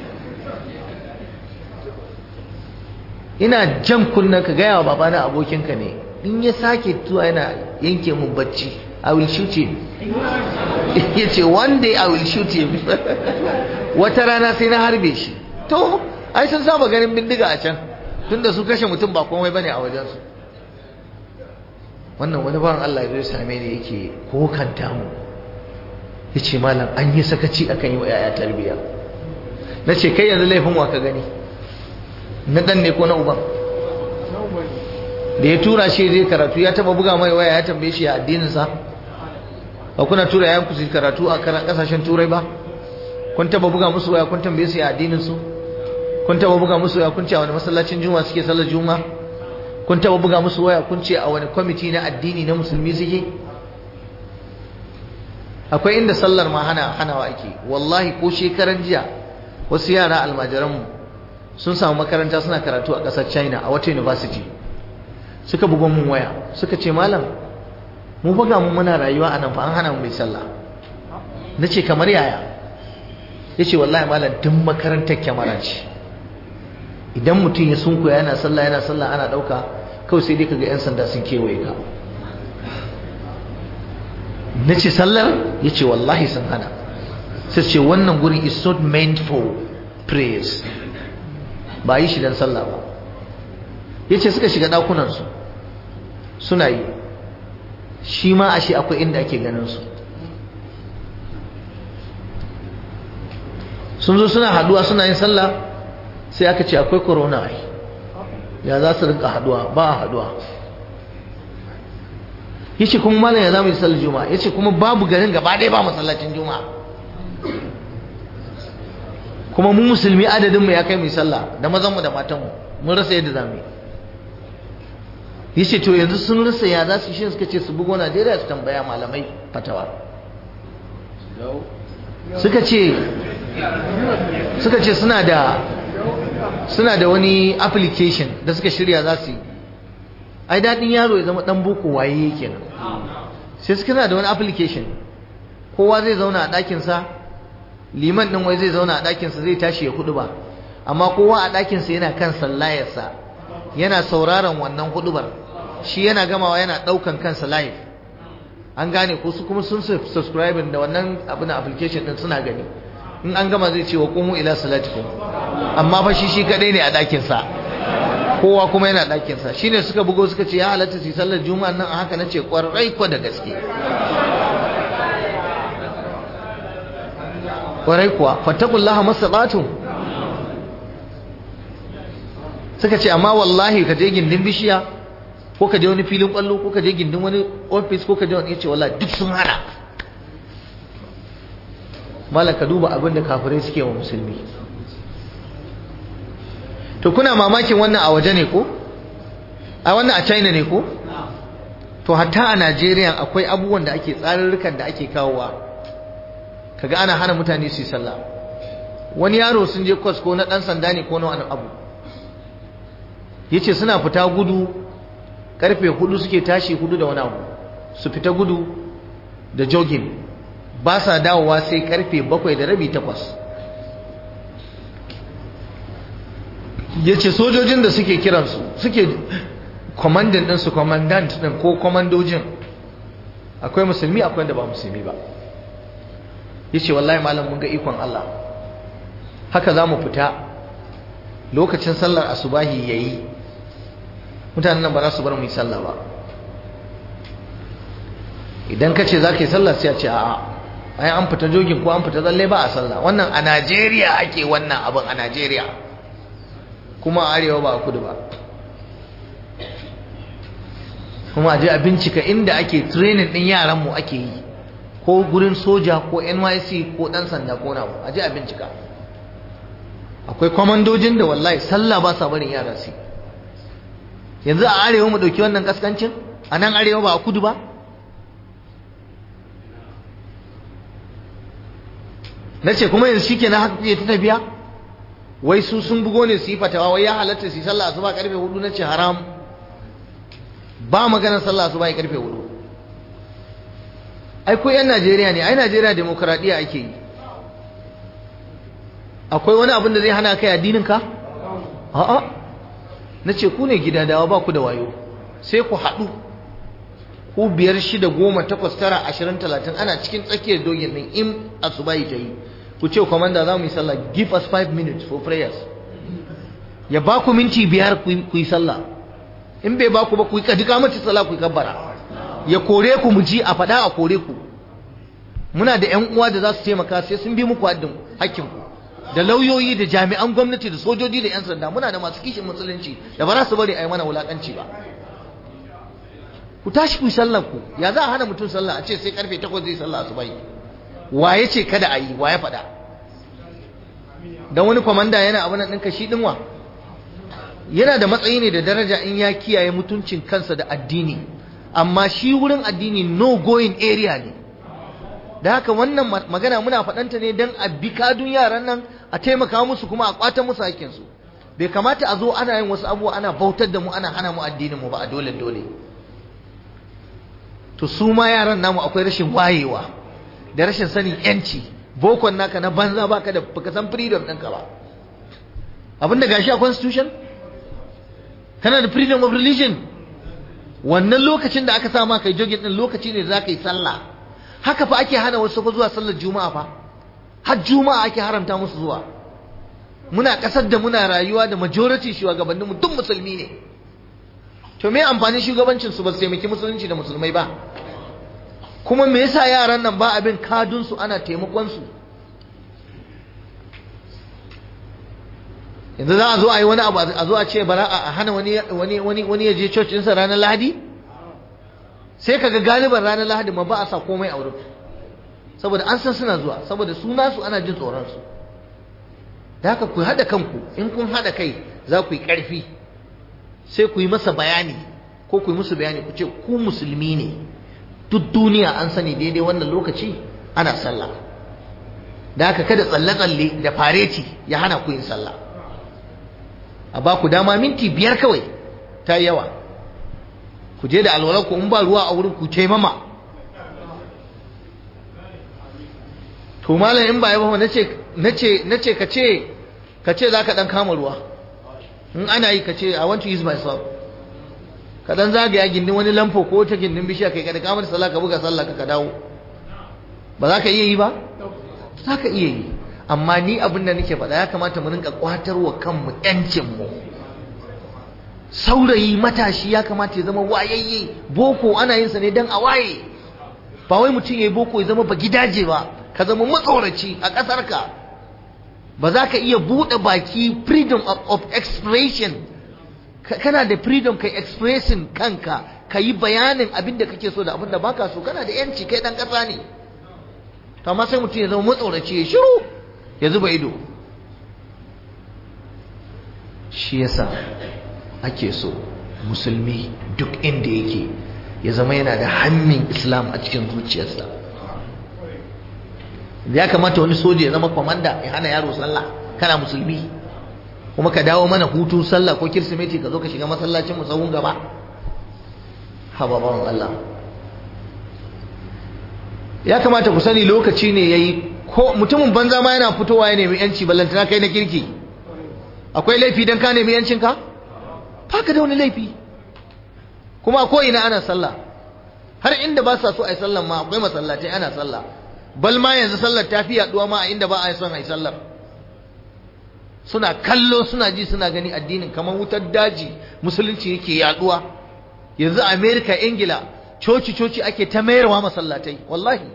ina jan kunnen ka gaya wa babana abokinka ne in ya sake zuwa yana yanke mun bacci I will shoot him ya ce one day I will shoot him wata rana sai na harbe shi to ai sun saba ganin bindiga a can tunda su kashe mutum ba komai bane a wajensu wannan wani bawan Allah ya zo same ni yake kokanta mu yace malam an yi sakaci akan yi wa yaya tarbiya nace kai yanzu laifin wa ka gani na dan ne ko na uban da ya tura shi zai karatu ya taba buga mai waya ya tambaye shi a addinin sa ba kuna tura yayan ku su karatu a kasashen turai ba kun taba buga musu waya kun tambaye su a addinin su kun taba buga musu waya kun ce a wani masallacin juma'a suke sallar juma'a kun taba buga musu waya kun ce a wani kwamiti na addini na musulmi suke akwai inda sallar ma hana hanawa ake wallahi ko shekaran jiya wasu yara almajiranmu sun samu makaranta suna karatu a ƙasar china a wata university suka bugon mun waya suka ce malam mu buga mu muna rayuwa a nan fa an hana mu mai sallah na ce kamar yaya ya ce wallahi malam duk makarantar kyamara ce idan mutum ya sunkuya yana sallah yana sallah ana ɗauka kawai sai dai kaga 'yan sanda sun kewaye ka na ce sallar ya ce wallahi sun hana sai ce wannan gurin is not meant for prayers ba yi shi don sallah ba ya ce suka shiga ɗakunansu suna yi shi ma ashe akwai inda ake ganin su sun zo suna haduwa suna yin sallah sai aka ce akwai corona ai ya za su rinka haduwa ba a haduwa yace kuma malam ya zamu yi sallar juma'a yace kuma babu garin gaba ɗaya ba masallacin juma'a kuma mu musulmi adadin mu ya kai mu sallah da mazan mu da matan mu mun rasa yadda zamu yi yace to yanzu sun rasa ya za su shi suka ce su bugo Najeriya su tambaya malamai fatawa suka ce suka ce suna da suna da wani application da suka shirya za su yi ai daɗin yaro ya zama ɗan boko waye yake nan sai suka da wani application kowa zai zauna a ɗakinsa liman ɗin wai zai zauna a ɗakinsa zai tashi ya hudu ba amma kowa a ɗakinsa yana kan sallayarsa yana sauraron wannan hudubar shi yana gamawa yana ɗaukan kansa live an gane ko su kuma sun subscribing da wannan abin application ɗin suna gani in an gama zai ce wa kumu ila salatikum amma fa shi shi kadai ne a ɗakinsa kowa kuma yana ɗakinsa shi ne suka bugo suka ce ya halatta su sallar juma'a nan a haka na ce ƙwarai ko da gaske ƙwarai kuwa fattakullaha masaɓatu suka ce amma wallahi ka je gindin bishiya ko ka je wani filin ƙwallo ko ka je gindin wani ofis ko ka je wani ya ce wallahi duk sun hana malaka duba abin da kafirai suke wa musulmi to kuna mamakin wannan a waje ne ko a wannan a china ne ko to hatta a najeriya akwai abubuwan da ake tsarurrukan da ake kawowa kaga ana hana mutane su yi sallah wani yaro sun je kwas ko na dan sanda ne ko na wani abu yace suna fita gudu karfe hudu suke tashi hudu da wani abu su fita gudu da jogging ba sa dawowa sai karfe bakwai da rabi takwas ya ce sojojin da suke kiransu suke kwamandan ɗinsu kwamandant ɗin ko kwamandojin akwai musulmi akwai da ba musulmi ba ya ce wallahi malam mun ga ikon Allah haka za mu fita lokacin sallar asubahi ya yi mutanen nan ba za su bar mu yi sallah ba idan ka ce za ka yi sallah sai a ce a'a ai an fita jogin ko an fita tsalle ba a sallah wannan a Najeriya ake wannan abin a Najeriya kuma a arewa ba a kudu ba kuma a je a bincika inda ake training din yaran mu ake yi ko gurin soja ko NYC ko dan sanda ko nawa a je a bincika akwai kwamandojin da wallahi sallah ba sa barin yara su yanzu a arewa mu dauki wannan kaskancin a nan arewa ba a kudu ba na ce kuma yanzu shi na haka ta tafiya wai su sun bugo ne su yi fatawa wai ya halatta su yi sallah asuba karfe hudu na ce haram ba maganar sallah asuba ya karfe hudu ai ko yan Najeriya ne ai Najeriya demokradiya ake yi akwai wani abin da zai hana kai addininka a'a na ce ku ne gida dawa ba ku da wayo sai ku haɗu ku biyar shida goma takwas tara ashirin talatin ana cikin tsakiyar dogin nan in asubahi ta yi ku ce kwamanda za mu yi sallah give us five minutes for prayers ya ba ku minti biyar ku yi sallah in bai ba ku ba ku yi kadika mace sallah ku yi kabbara ya kore ku mu ji a faɗa a kore ku muna da ƴan uwa da za su taimaka sai sun bi muku haddin hakkin ku da lauyoyi da jami'an gwamnati da sojoji da 'yan sanda muna da masu kishin musulunci da ba za su bari a yi mana wulakanci ba ku tashi ku yi sallar ku ya za a hana mutum sallah a ce sai karfe takwas zai sallah asubai waye ce kada a yi waye faɗa dan wani kwamanda yana abin nan ɗinka shi ɗinwa yana da matsayi ne da daraja in ya kiyaye mutuncin kansa da addini amma shi wurin addini no going area ne da haka wannan magana muna faɗanta ne don a bi kadun yaran nan a taimaka musu kuma a kwata musu hakkinsu bai kamata a zo ana yin wasu abubuwa ana bautar da mu ana hana mu addinin mu ba a dole dole to su ma yaran namu akwai rashin wayewa da rashin sanin yanci bokon naka na banza baka da baka san freedom ɗinka ba abin da gashi a constitution kana da freedom of religion wannan lokacin da aka sa ma kai jogin din lokaci ne za ka yi sallah haka fa ake hana wasu fa zuwa sallar juma'a fa har juma'a ake haramta musu zuwa muna kasar da muna rayuwa da majority shugabanninmu duk musulmi ne to me amfanin shugabancin su ba su taimaki musulunci da musulmai ba kuma me yasa yaran nan ba abin kadun su ana taimakon su yanzu za a zo a yi wani abu a zo a ce bara a hana wani wani wani wani ya je church ɗinsa ranar lahadi sai kaga galiban ranar lahadi ma ba a sa komai a wurin saboda an san suna zuwa saboda su nasu ana jin tsoron su da haka ku haɗa kanku in kun haɗa kai za ku yi ƙarfi sai ku yi masa bayani ko ku yi musu bayani ku ce ku musulmi ne duk duniya an sani daidai wannan lokaci ana sallah da haka kada tsalle-tsalle da fareti ya hana ku yin sallah a ba ku dama minti biyar kawai ta yawa ku je da alwalar ku in ba ruwa a wurin ku taimama to malam in ba ya ba nace nace nace ka ce ka ce zaka dan kama ruwa in ana yi ka ce i want to use myself ka dan zagaya gindin wani lamfo ko ta gindin bishiya kai kada kamar sallah ka buga sallah ka dawo ba za ka iya yi ba za ka iya yi amma ni abin da nake faɗa ya kamata mu rinka kwatarwa kanmu ƴancin mu saurayi matashi ya kamata ya zama wayayye boko ana yin sa ne dan a waye ba wai mutum yayi boko ya zama ba gidaje ba ka zama matsoraci a ƙasar ka ba za ka iya buɗe baki freedom of, of expression kana da freedom kai expressing kanka ka yi bayanin abin da kake so da abin da baka so kana da yanci kai dan ƙasa ne to amma sai mutum ya zama matsoraci ya shiru ya zuba ido shi yasa ake so musulmi duk inda yake ya zama yana da hannun islam a cikin zuciyarsa ya kamata wani soja ya zama kwamanda ya hana yaro sallah kana musulmi kuma ka dawo mana hutu sallah ko kirsimeti ka zo ka shiga masallacin musawun gaba hababan Allah ya kamata ku sani lokaci ne yayi ko mutumin banza ma yana fitowa ya nemi yanci ballantana kai na kirki akwai laifi dan ka nemi yancin ka ka da wani laifi kuma ko ina ana sallah har inda ba sa so a yi sallah ma akwai masallatai ana sallah bal ma yanzu sallar ta fi yaduwa ma a inda ba a yi son a yi sallar suna kallo suna ji suna gani addinin kamar wutar daji musulunci yake yaduwa yanzu america ingila coci coci ake ta mayarwa masallatai wallahi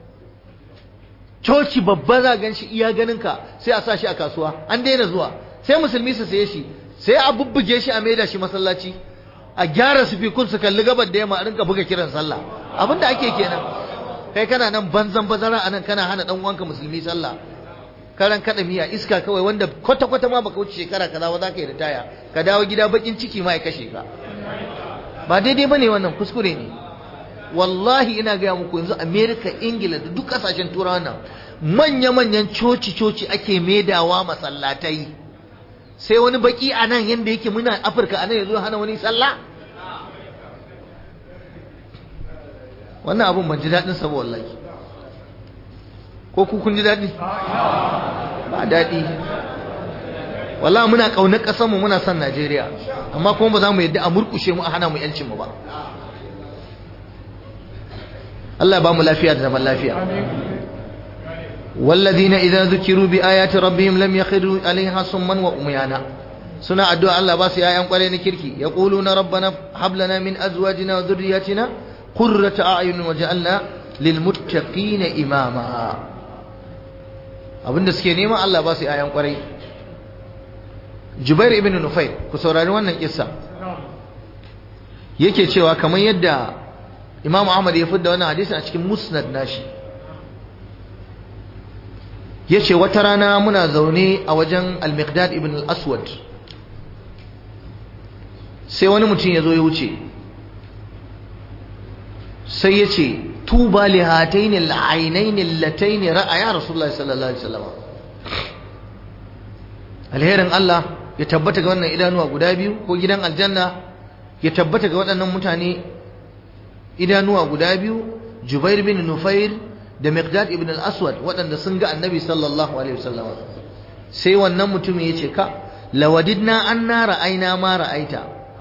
coci babba za gan shi iya ganin ka sai a sa shi a kasuwa an daina zuwa sai musulmi su saye shi sai a bubbuge shi a maida shi masallaci a gyara su fi kun su kalli gabar da yamma a rinka buga kiran sallah abin da ake kenan kai kana nan banzan bazara anan kana hana dan uwanka musulmi sallah karan kada miya iska kawai wanda kwata kwata ma baka wuce shekara kaza ba za ka yi ritaya ka dawo gida bakin ciki ma ya kashe ka ba daidai bane wannan kuskure ne wallahi ina gaya muku yanzu america ingila da duk kasashen turawa nan manya-manyan coci-coci ake maidawa masallatai sai wani baki a nan yadda yake muna afirka a nan ya zo hana wani sallah wannan abun ban ji daɗin sa wallahi ko ku kun ji daɗi ba daɗi wallahi muna ƙaunar ƙasarmu muna son Najeriya amma kuma ba za mu yadda a murƙushe mu a hana mu yancin mu ba Allah ba mu lafiya da zaman lafiya والذين إذا ذكروا بآيات ربهم لم يخروا عليها صما وأميانا سنة الدعاء الله بس يا أيام قرين كركي يقولون ربنا هب لنا من أزواجنا وذرياتنا قرة أعين وجعلنا للمتقين إماما abinda suke nema Allah ba su ayan kwarai Jubair ibn Nufair ku saurari wannan kissa yake cewa kamar yadda Imam Ahmad ya fidda wannan hadisi a cikin Musnad nashi yace wata rana muna zaune a wajen Al-Miqdad ibn Al-Aswad sai wani mutum ya zo ya wuce sai ya ce tuba li hataini al-ainaini allataini ra'aya rasulullahi sallallahu alaihi wasallam alherin Allah ya tabbata ga wannan idanuwa guda biyu ko gidan aljanna ya tabbata ga waɗannan mutane idanuwa guda biyu Jubair bin Nufair da Miqdad ibn al-Aswad waɗanda sun ga Annabi sallallahu alaihi wasallam sai wannan mutum ya ce ka lawadidna anna ra'ayna ma ra'aita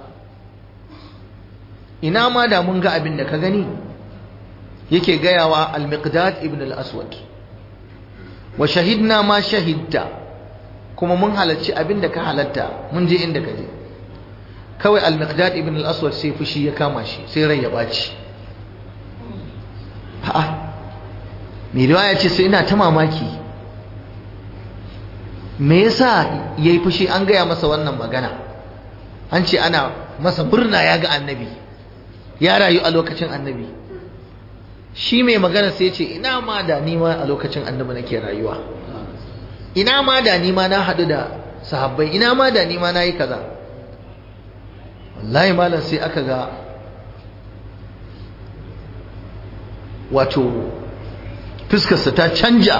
ina ma da mun ga abin da ka gani yake gayawa al-miqdad ibn al-aswad wa shahidna ma shahidta kuma mun halarci abin da ka halatta mun je inda ka je kawai al-miqdad ibn al-aswad sai fushi ya kama shi sai rai ya baci a'a mai riwaya ce sai ina ta mamaki me yasa yayi fushi an gaya masa wannan magana an ce ana masa murna ya ga annabi ya rayu a lokacin annabi shi mai magana sai ce ina ma da nima a lokacin annabi nake rayuwa ina ma da nima na haɗu da sahabbai ina ma da nima na yi kaza wallahi malam sai aka ga wato fuskarsa ta canja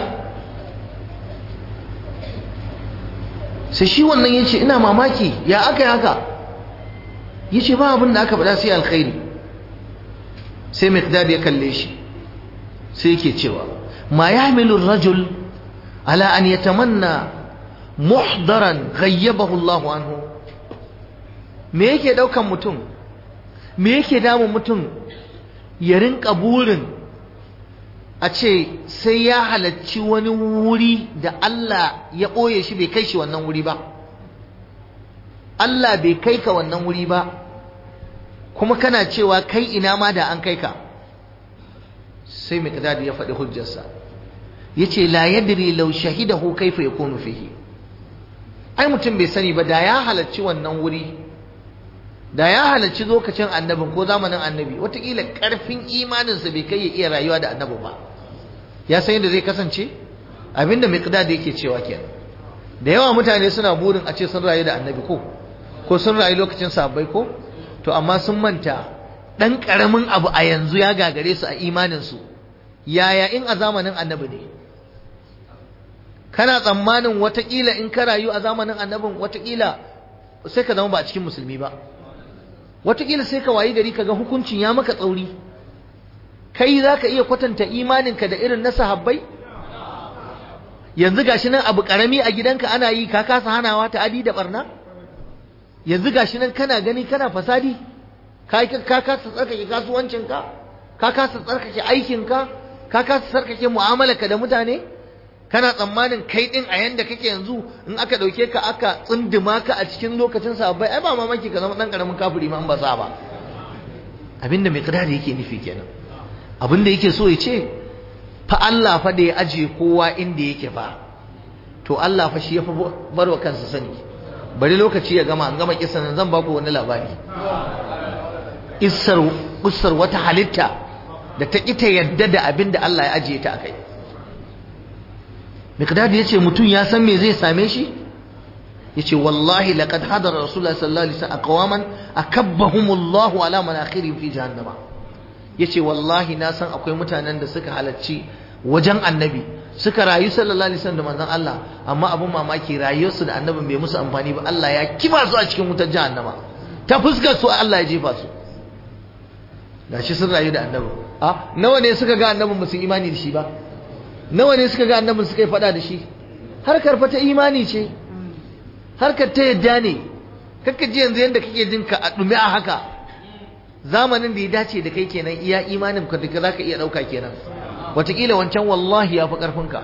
sai shi wannan ya ce ina mamaki ya aka yi haka ya ce ba abin da aka faɗa sai alkhairi sai miqdad ya kalle shi sai yake cewa ma yahmilu rajul ala an yatamanna muhdaran ghayyabahu Allah anhu me yake daukan mutum me yake damun mutum ya rinka burin a ce sai ya halarci wani wuri da Allah ya ɓoye shi bai kai shi wannan wuri ba Allah bai kai ka wannan wuri ba kuma kana cewa kai ina ma da an kai ka sai miqdad ya faɗi hujjarsa yace la yadri law shahidahu kaifa yakunu fihi ai mutum bai sani ba da ya halarci wannan wuri da ya halarci lokacin annabin ko zamanin annabi watakila karfin imaninsa bai kai ya iya rayuwa da annabi ba ya san yadda zai kasance abinda miqdad yake cewa kenan da yawa mutane suna burin a ce sun rayu da annabi ko ko sun rayu lokacin sahabbai ko to amma sun manta dan karamin abu a yanzu ya gagare su a imanin su yaya in a zamanin annabi ne kana tsammanin watakila in ka rayu a zamanin annabin watakila sai ka zama ba a cikin musulmi ba watakila sai ka wayi gari kaga hukuncin ya maka tsauri kai za ka iya kwatanta imaninka da irin na sahabbai yanzu gashi nan abu karami a gidanka ana yi ka kasa hanawa ta adi da barna yanzu gashi nan kana gani kana fasadi ka ka kasa tsarkake kasuwancinka ka kasa tsarkake aikinka ka kasa tsarkake mu'amalarka da mutane kana tsammanin kai din a yanda kake yanzu in aka dauke ka aka tsunduma ka a cikin lokacin sahabbai ai ba mamaki ka zama dan karamin kafiri ma an ba sa ba abinda mai kirari yake nufi kenan abinda yake so ya ce fa Allah fa da ya aje kowa inda yake fa to Allah fa shi ya fa barwa kansa sani bari lokaci ya gama an gama kisan zan baku wani labari issar ussar wata halitta da ta ita yadda da abinda Allah ya ajiye ta akai Miqdad yace mutum ya san me zai same shi yace wallahi laqad hadara rasulullahi sallallahu alaihi wasallam aqwaman akabbahumullahu ala manakhirihim fi jahannama yace wallahi na san akwai mutanen da suka halarci wajen annabi suka rayu sallallahu alaihi wasallam da manzon Allah amma abun mamaki rayuwarsu da annabin bai musu amfani ba Allah ya kiba su a cikin wutar jahannama ta fuskar su Allah ya jefa su gashi sun rayu da annabi a nawa ne suka ga annabin ba su imani da shi ba nawa ne suka ga annabin suka yi fada da shi harkar fa ta imani ce harkar ta yadda ne kakka ji yanzu yadda kake jin ka a ɗumi a haka zamanin da ya dace da kai kenan iya imanin ka da za ka iya ɗauka kenan wataƙila wancan wallahi ya fi ƙarfinka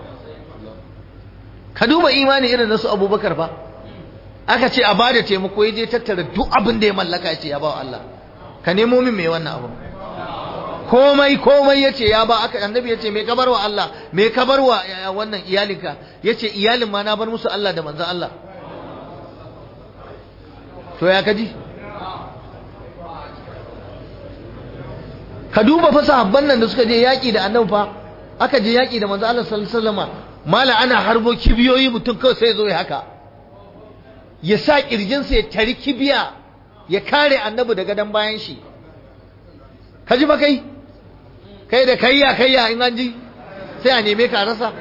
ka duba imani irin nasu abubakar fa aka ce a bada taimako ya je tattara duk abin da ya mallaka ya ce ya ba wa Allah ka nemo min mai wannan abu komai komai ya ce ya ba aka annabi ya ce mai kabar wa Allah mai kabar wa wannan iyalinka ya ce iyalin ma na bar musu Allah da manzan Allah to ya kaji ka duba fa sahabban nan da suka je yaƙi da annabi fa aka je yaƙi da manzo Allah sallallahu alaihi wasallam mala ana harbo kibiyoyi mutum kawai sai zo ya haka ya sa kirjinsa ya tari kibiya ya kare annabi daga dan bayan shi ka ji ba kai kai da kayya kayya in an ji sai a neme ka rasa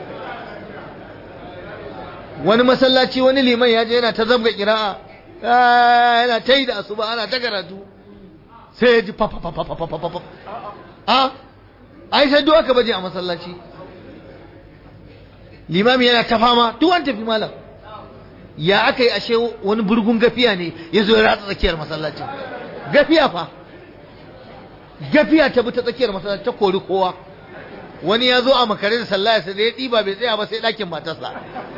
wani masallaci wani liman ya je yana ta zabga kira'a yana ta yi da asuba ana ta karatu sai ya ji papapapapapapap a ai sai duk aka baje a masallaci limami yana ta fama duk an tafi malam ya aka yi ashe wani burgun gafiya ne ya zo ya ratsa tsakiyar masallacin gafiya fa gafiya ta bi ta tsakiyar masallaci ta kori kowa wani ya zo a makare da sallah ya da ya ɗiba bai tsaya ba sai ɗakin matarsa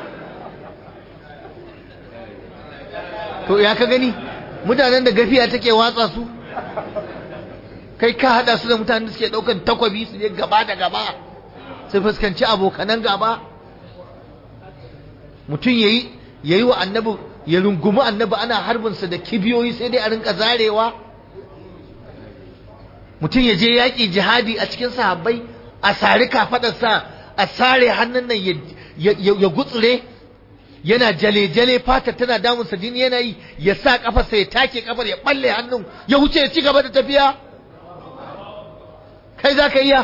to ya ka gani mutanen da gafiya take watsa su kai ka hada su da mutanen da suke daukan takwabi su je gaba da gaba su fuskanci abokanan gaba mutum yayi yayi wa annabi ya rungumi annabi ana harbin sa da kibiyoyi sai dai a rinka zarewa mutum ya je yaƙi jihadi a cikin sahabbai a sari kafadarsa a sare hannun nan ya gutsure yana jale-jale fatar tana damunsa jini yana yi ya sa kafarsa ya take kafar ya balle hannun ya wuce ya ci gaba da tafiya kai za ka iya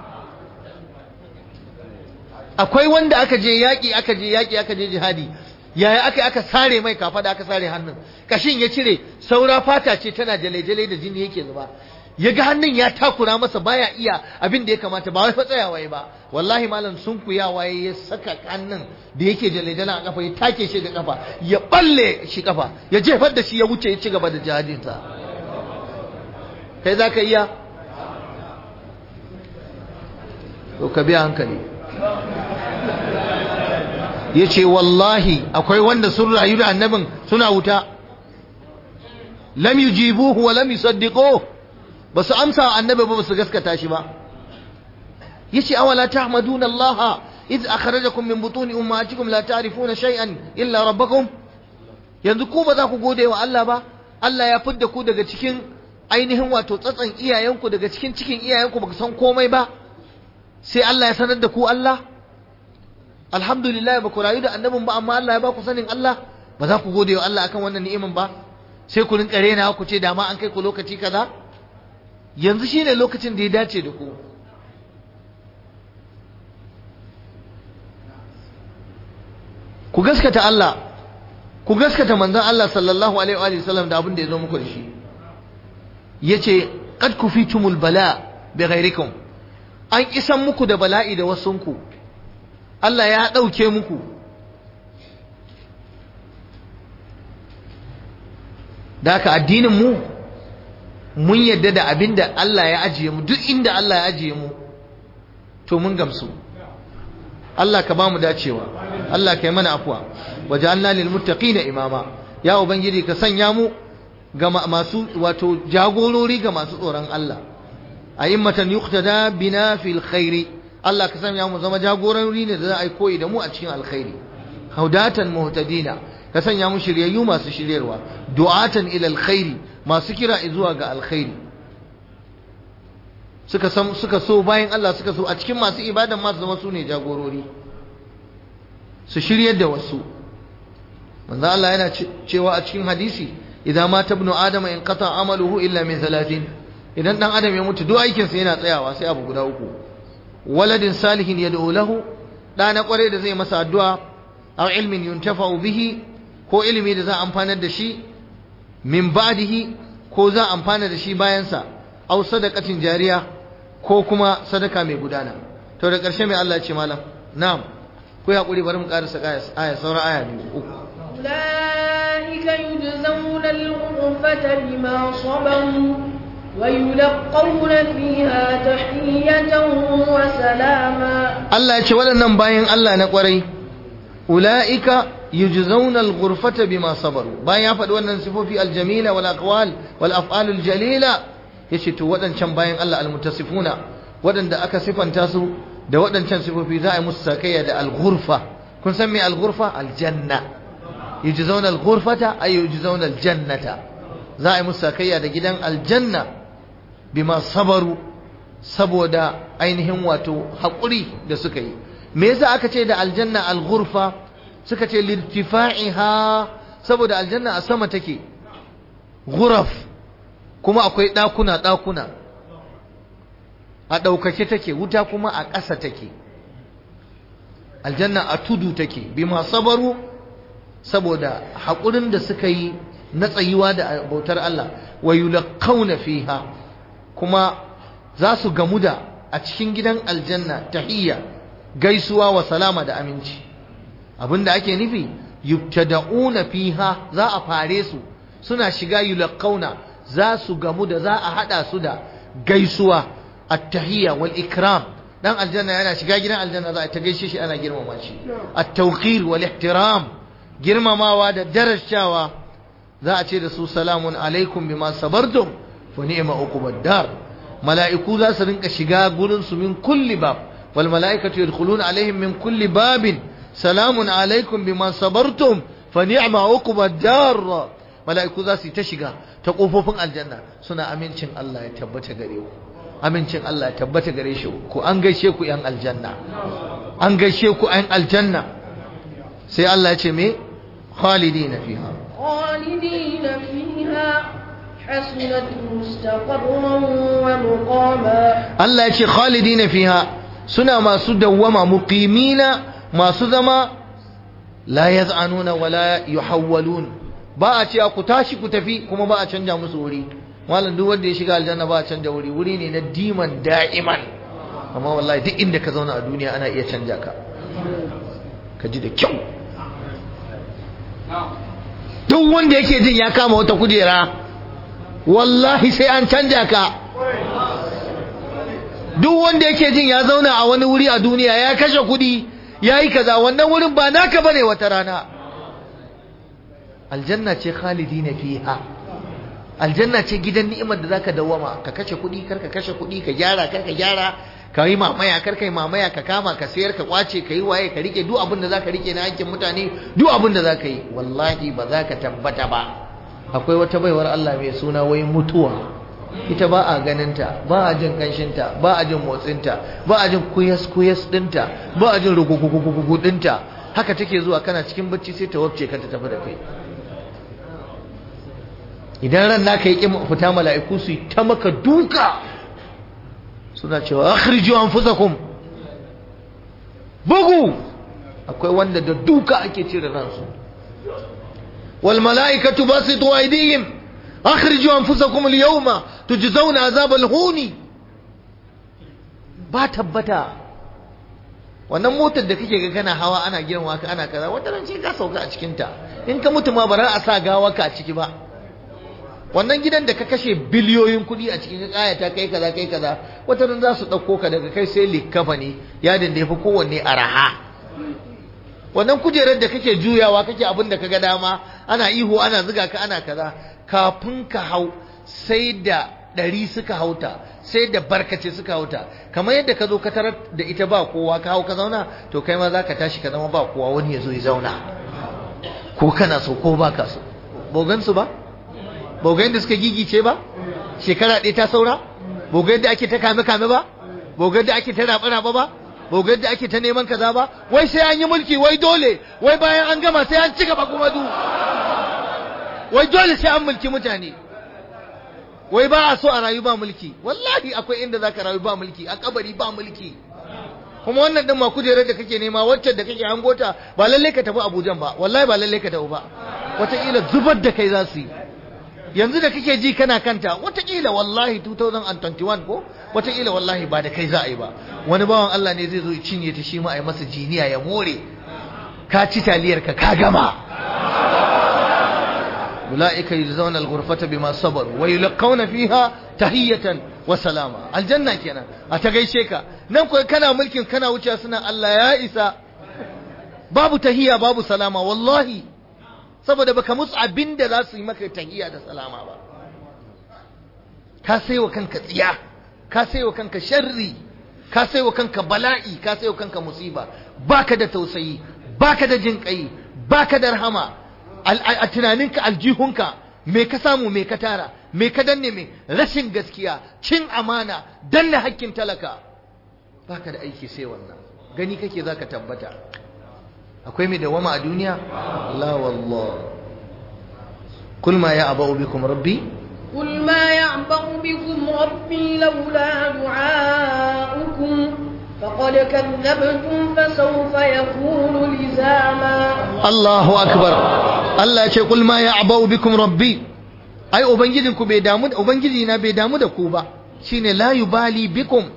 akwai wanda aka je yaƙi aka je yaƙi aka je jihadi yaya aka aka sare mai kafa da aka sare hannun kashin ya cire saura fata ce tana jale-jale da jini yake zuba ya ga hannun ya takura masa baya iya abin da ya kamata ba wai fa tsayawa ba wallahi malam sun kuyawa ya saka hannun da yake jale-jale a kafa ya take shi da kafa ya balle shi kafa ya jefar da shi ya wuce ya ci gaba da jihadinsa kai za ka iya to ka biya hankali ya ce wallahi akwai wanda sun rayu da annabin suna wuta lam yujibuhu wa lam yusaddiquhu ba su amsa wa annabi ba su gaskata shi ba yace awala tahmaduna Allah id akhrajakum min butuni ummahatikum la ta'rifuna shay'an illa rabbakum yanzu ku ba za ku gode wa Allah ba Allah ya fidda ku daga cikin ainihin wato tsatsan iyayenku daga cikin cikin iyayenku baka san komai ba sai Allah ya sanar da ku Allah alhamdulillah ba ku rayu da annabin ba amma Allah ya ba ku sanin Allah ba za ku gode wa Allah akan wannan ni'imin ba sai ku rinka rena ku ce dama an kai ku lokaci kaza yanzu shine lokacin da ya dace da ku ku gaskata Allah ku gaskata manzon Allah sallallahu alaihi wa sallam da abin da ya zo muku da shi yace qad kufitumul bala bi ghairikum an isan muku da bala'i da wasunku Allah ya dauke muku da haka addinin mu mun yadda da abin da Allah ya ajiye mu duk inda Allah ya ajiye mu to mun gamsu Allah ka ba mu dacewa Allah ka yi mana afuwa waja'alna lil muttaqina imama ya ubangiji ka sanya mu ga masu wato jagorori ga masu tsoron Allah a'immatan yuqtada bina fil khairi Allah ka sanya mu zama jagorori ne da za a yi koyi da mu a cikin alkhairi haudatan muhtadina ka sanya mu shiryayyu masu shiryarwa du'atan ila alkhairi masu kira zuwa ga alkhairi suka san suka so bayan Allah suka so a cikin masu ibadan masu zama su ne jagorori su shiryar da wasu manzo Allah yana cewa a cikin hadisi idan mata ibnu adama in qata amaluhu illa min thalathin idan dan adam ya mutu duk aikin sa yana tsayawa sai abu guda uku waladin salihin yad'u lahu da na kware da zai masa addu'a aw ilmin yuntafa'u bihi ko ilimi da za a amfanar da shi min ba'dihi ko za a amfana da shi bayan sa aw sadaqatin jariya ko kuma sadaka mai gudana to da ƙarshe mai Allah ya ce malam na'am ku ya hakuri bari mu karasa aya sauran aya biyu uku أولئك يجزون الغرفة بما صبروا ويلقون فيها تحية وسلاما Allah ya ce waɗannan bayan Allah na ƙwarai ula'ika yujzauna al-ghurfata bima sabaru bayan ya faɗi wannan sifofi al-jamila wal aqwal wal af'al al-jalila yace to waɗancan bayan Allah al-mutasifuna waɗanda aka sifanta su da waɗancan sifofi za a yi musu sakayya da al-ghurfa kun san me al-ghurfa al-janna yujzauna al-ghurfata ay yujzauna al-jannata za a yi musu sakayya da gidan aljanna bima sabaru saboda ainihin wato haƙuri da suka yi me yasa aka ce da aljanna al-ghurfa suka ce lirtifa'iha saboda aljanna a sama take ghuraf kuma akwai ɗakuna ɗakuna a ɗaukake take wuta kuma a ƙasa take aljanna a tudu take bima sabaru saboda haƙurin da suka yi na tsayuwa da bautar Allah wa yulqauna fiha kuma za su gamu da a cikin gidan aljanna tahiyya gaisuwa wa salama da aminci abinda ake nufi yubtada'una fiha za a fare su suna shiga yulqauna za su gamu da za a hada su da gaisuwa at-tahiyya wal ikram dan aljanna yana shiga gidan aljanna za a ta gaishe shi ana girmama shi at-tawqir wal ihtiram girmamawa da darajawa za a ce da su salamun alaikum bima sabartum fa ni'ma uqubad dar mala'iku za su rinka shiga gurin su min kulli bab wal mala'ikatu yadkhuluna alaihim min kulli babin salamun alaikum bima sabartum fa ni'ma uqubad dar mala'iku za su ta shiga ta kofofin aljanna suna amincin Allah ya tabbata gare ku amincin Allah ya tabbata gare shi ku an gaishe ku yan aljanna an gaishe ku yan aljanna sai Allah ya ce me khalidina fiha خالدين فيها حسنت مستقرا ومقاما Allah ya ce khalidina fiha suna masu dawwama muqimina masu zama la yaz'anuna wala yuhawwalun ba a ce ku tashi ku tafi kuma ba a canja musu wuri malam duk wanda ya shiga aljanna ba a canja wuri wuri ne na diman da'iman amma wallahi duk inda ka zauna a duniya ana iya canja ka ka ji da kyau duk wanda yake jin ya kama wata kujera wallahi sai an canja ka duk wanda yake jin ya zauna a wani wuri a duniya ya kashe kudi ya yi kaza wannan wurin ba naka bane wata rana aljanna ce khalidina fiha aljanna ce gidan ni'imar da zaka dawama ka kashe kudi kar ka kashe kudi ka gyara kar ka gyara ka yi mamaya kar ka yi mamaya ka kama ka sayar ka kwace ka yi waye ka rike duk abin da zaka rike na hakkin mutane duk abin da zaka yi wallahi ba za ka tabbata ba akwai wata baiwar Allah mai suna wai mutuwa ita ba a ganinta ba a jin kanshinta ba a jin motsinta ba a jin kuyas kuyas dinta ba a jin rugugugugugu dinta haka take zuwa kana cikin bacci sai ta wabce ka ta tafi da kai idan ran naka yi kin fita mala'iku su yi ta maka duka suna cewa akhriju anfusakum bugu akwai wanda da duka ake cire ransu wal mala'ikatu basitu aydihim akhriju anfusakum al yawma tujzauna azab al huni ba tabbata wannan motar da kake ga kana hawa ana girma ka ana kaza wata ran ce ka sauka a cikin ta in ka mutu ma ba za a sa gawa ka a ciki ba wannan gidan da ka kashe biliyoyin kuɗi a cikin kayata kai kaza kai kaza wata ran za su ɗauko ka daga kai sai likafa ne yadin da ya fi kowanne araha wannan kujerar da kake juyawa kake abin da kaga dama ana ihu ana ziga ka ana kaza kafin ka hau sai da ɗari suka hauta sai da barkace suka hauta kamar yadda ka zo ka tarar da ita ba kowa ka hau ka zauna to kai ma za ka tashi ka zama ba kowa wani ya zo ya zauna ko kana so ko ba ka so bogansu ba bogayen da suka gigice ba shekara ɗaya ta saura bogayen da ake ta kame kame ba bogayen da ake ta raɓa raɓa ba bogayen da ake ta neman kaza ba wai sai an yi mulki wai dole wai bayan an gama sai an ci gaba kuma du wai dole sai an mulki mutane wai ba a so a rayu ba mulki wallahi akwai inda zaka rayu ba mulki a kabari ba mulki kuma wannan din ma kujerar da kake nema wacce da kake hangota ba lalle ka tafi Abuja ba wallahi ba lalle ka tafi ba wataƙila zubar da kai za su yi yanzu da kake ji kana kanta wataƙila wallahi 2021 ko wataƙila wallahi ba da kai za a yi ba wani bawan Allah ne zai zo ya cinye ta shi ma a yi masa jiniya ya more ka ci taliyar ka ka gama ulaika yujzauna al-ghurfata bima sabaru wa yulqawna fiha tahiyatan wa salama aljanna kenan a ta gaishe ka nan ko kana mulkin kana wuce suna Allah ya isa babu tahiya babu salama wallahi saboda baka musu abinda za su yi maka tahiya da salama ba ka saiwa kanka tsiya ka saiwa kanka sharri ka saiwa kanka bala'i ka saiwa kanka musiba baka da tausayi baka da jin kai baka da rahama a tunaninka aljihunka me ka samu me ka tara me ka danne me rashin gaskiya cin amana danne hakkin talaka baka da aiki sai wannan gani kake zaka tabbata akwai mai dawama a duniya la wallah kul ma ya'ba'u bikum rabbi قل ما يعبأ بكم ربي لولا دعاؤكم فقد كذبتم فسوف يكون لزاما Allahu akbar Allah ya ce kul ma ya'ba'u bikum rabbi ai ubangijinku bai damu ubangiji na bai damu da ku ba shine la yubali bikum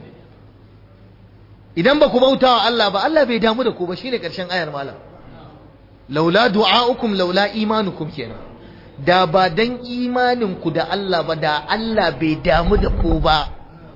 idan ba ku bauta wa Allah ba Allah bai damu da ku ba shine karshen ayar malam laula du'a'ukum laula imanukum kenan da ba dan imanin ku da Allah ba da Allah bai damu da ku ba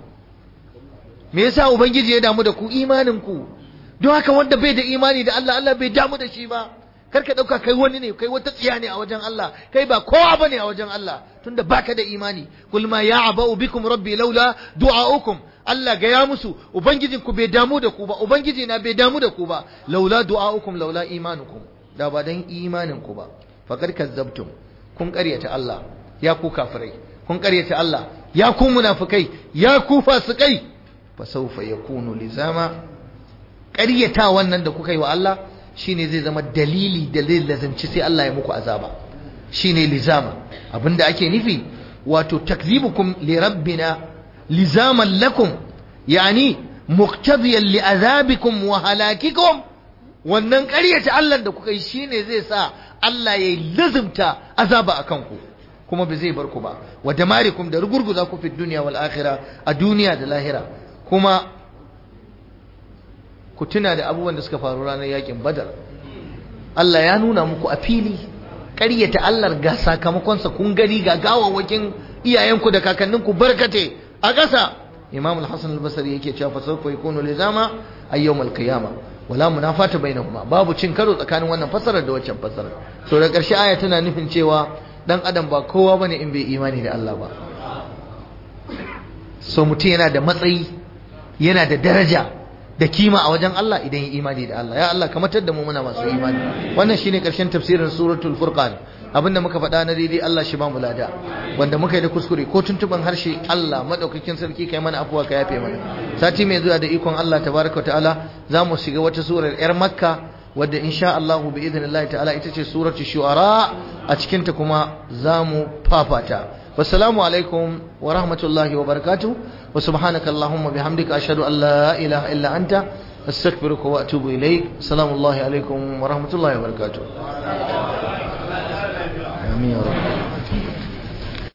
me yasa ubangiji ya damu da ku imanin ku don haka wanda bai da imani da Allah Allah bai damu da shi ba kar ka dauka kai wani ne kai wata tsiya ne a wajen Allah kai ba kowa bane a wajen Allah tunda baka da imani kul ma ya'ba'u bikum rabbi laula du'a'ukum Allah ga ya musu ubangijin ku bai damu da ku ba ubangiji na bai damu da ku ba laula du'a'ukum laula imanukum da ba dan imanin ku ba faqad kazzabtum kun ƙaryata Allah ya ku kafirai kun ƙaryata Allah ya ku munafikai ya ku fasikai fa sawfa yakunu lizama ƙaryata wannan da kuka yi wa Allah shine zai zama dalili da zai lazanci sai Allah ya muku azaba shine lizama abinda ake nufi wato takzibukum li rabbina lizaman lakum yani muqtadiyan li azabikum wa halakikum wannan ƙaryata Allah da kuka yi shine zai sa Allah ya lazimta azaba akan ku kuma ba zai bar ku ba wa damarikum da rugurguza ku fi duniya wal akhirah a duniya da lahira kuma ku tuna da abubuwan da suka faru ranar yakin badar Allah ya nuna muku a fili ƙaryata Allah ga sakamakonsa kun gani ga gawawakin iyayenku da kakanninku barkate a ƙasa Imam al-Hasan al-Basri yake cewa fa sawfa yakunu lizama ayyawm al-qiyama wala munafata bainahuma babu cin karo tsakanin wannan fasarar da waccan fasarar to da ƙarshe aya tana nufin cewa dan adam ba kowa bane in bai imani da Allah ba so mutum yana da matsayi yana da daraja da kima a wajen Allah idan ya imani da Allah ya Allah kamatar da mu muna masu imani wannan shine karshen tafsirin suratul furqan abinda muka faɗa na daidai Allah shi ba mu lada wanda muka yi da kuskure ko tuntuban harshe Allah madaukakin sarki kai mana afuwa ka yafe mana sati mai zuwa da ikon Allah tabaraka wa ta'ala za mu shiga wata surar yar makka wadda insha Allah bi idnillahi ta'ala ita ce suratul shu'ara a cikin ta kuma za mu fafata والسلام عليكم ورحمة الله وبركاته وسبحانك اللهم بحمدك أشهد أن لا إله إلا أنت أستغفرك وأتوب إليك السلام الله عليكم ورحمة الله وبركاته آمين يا رب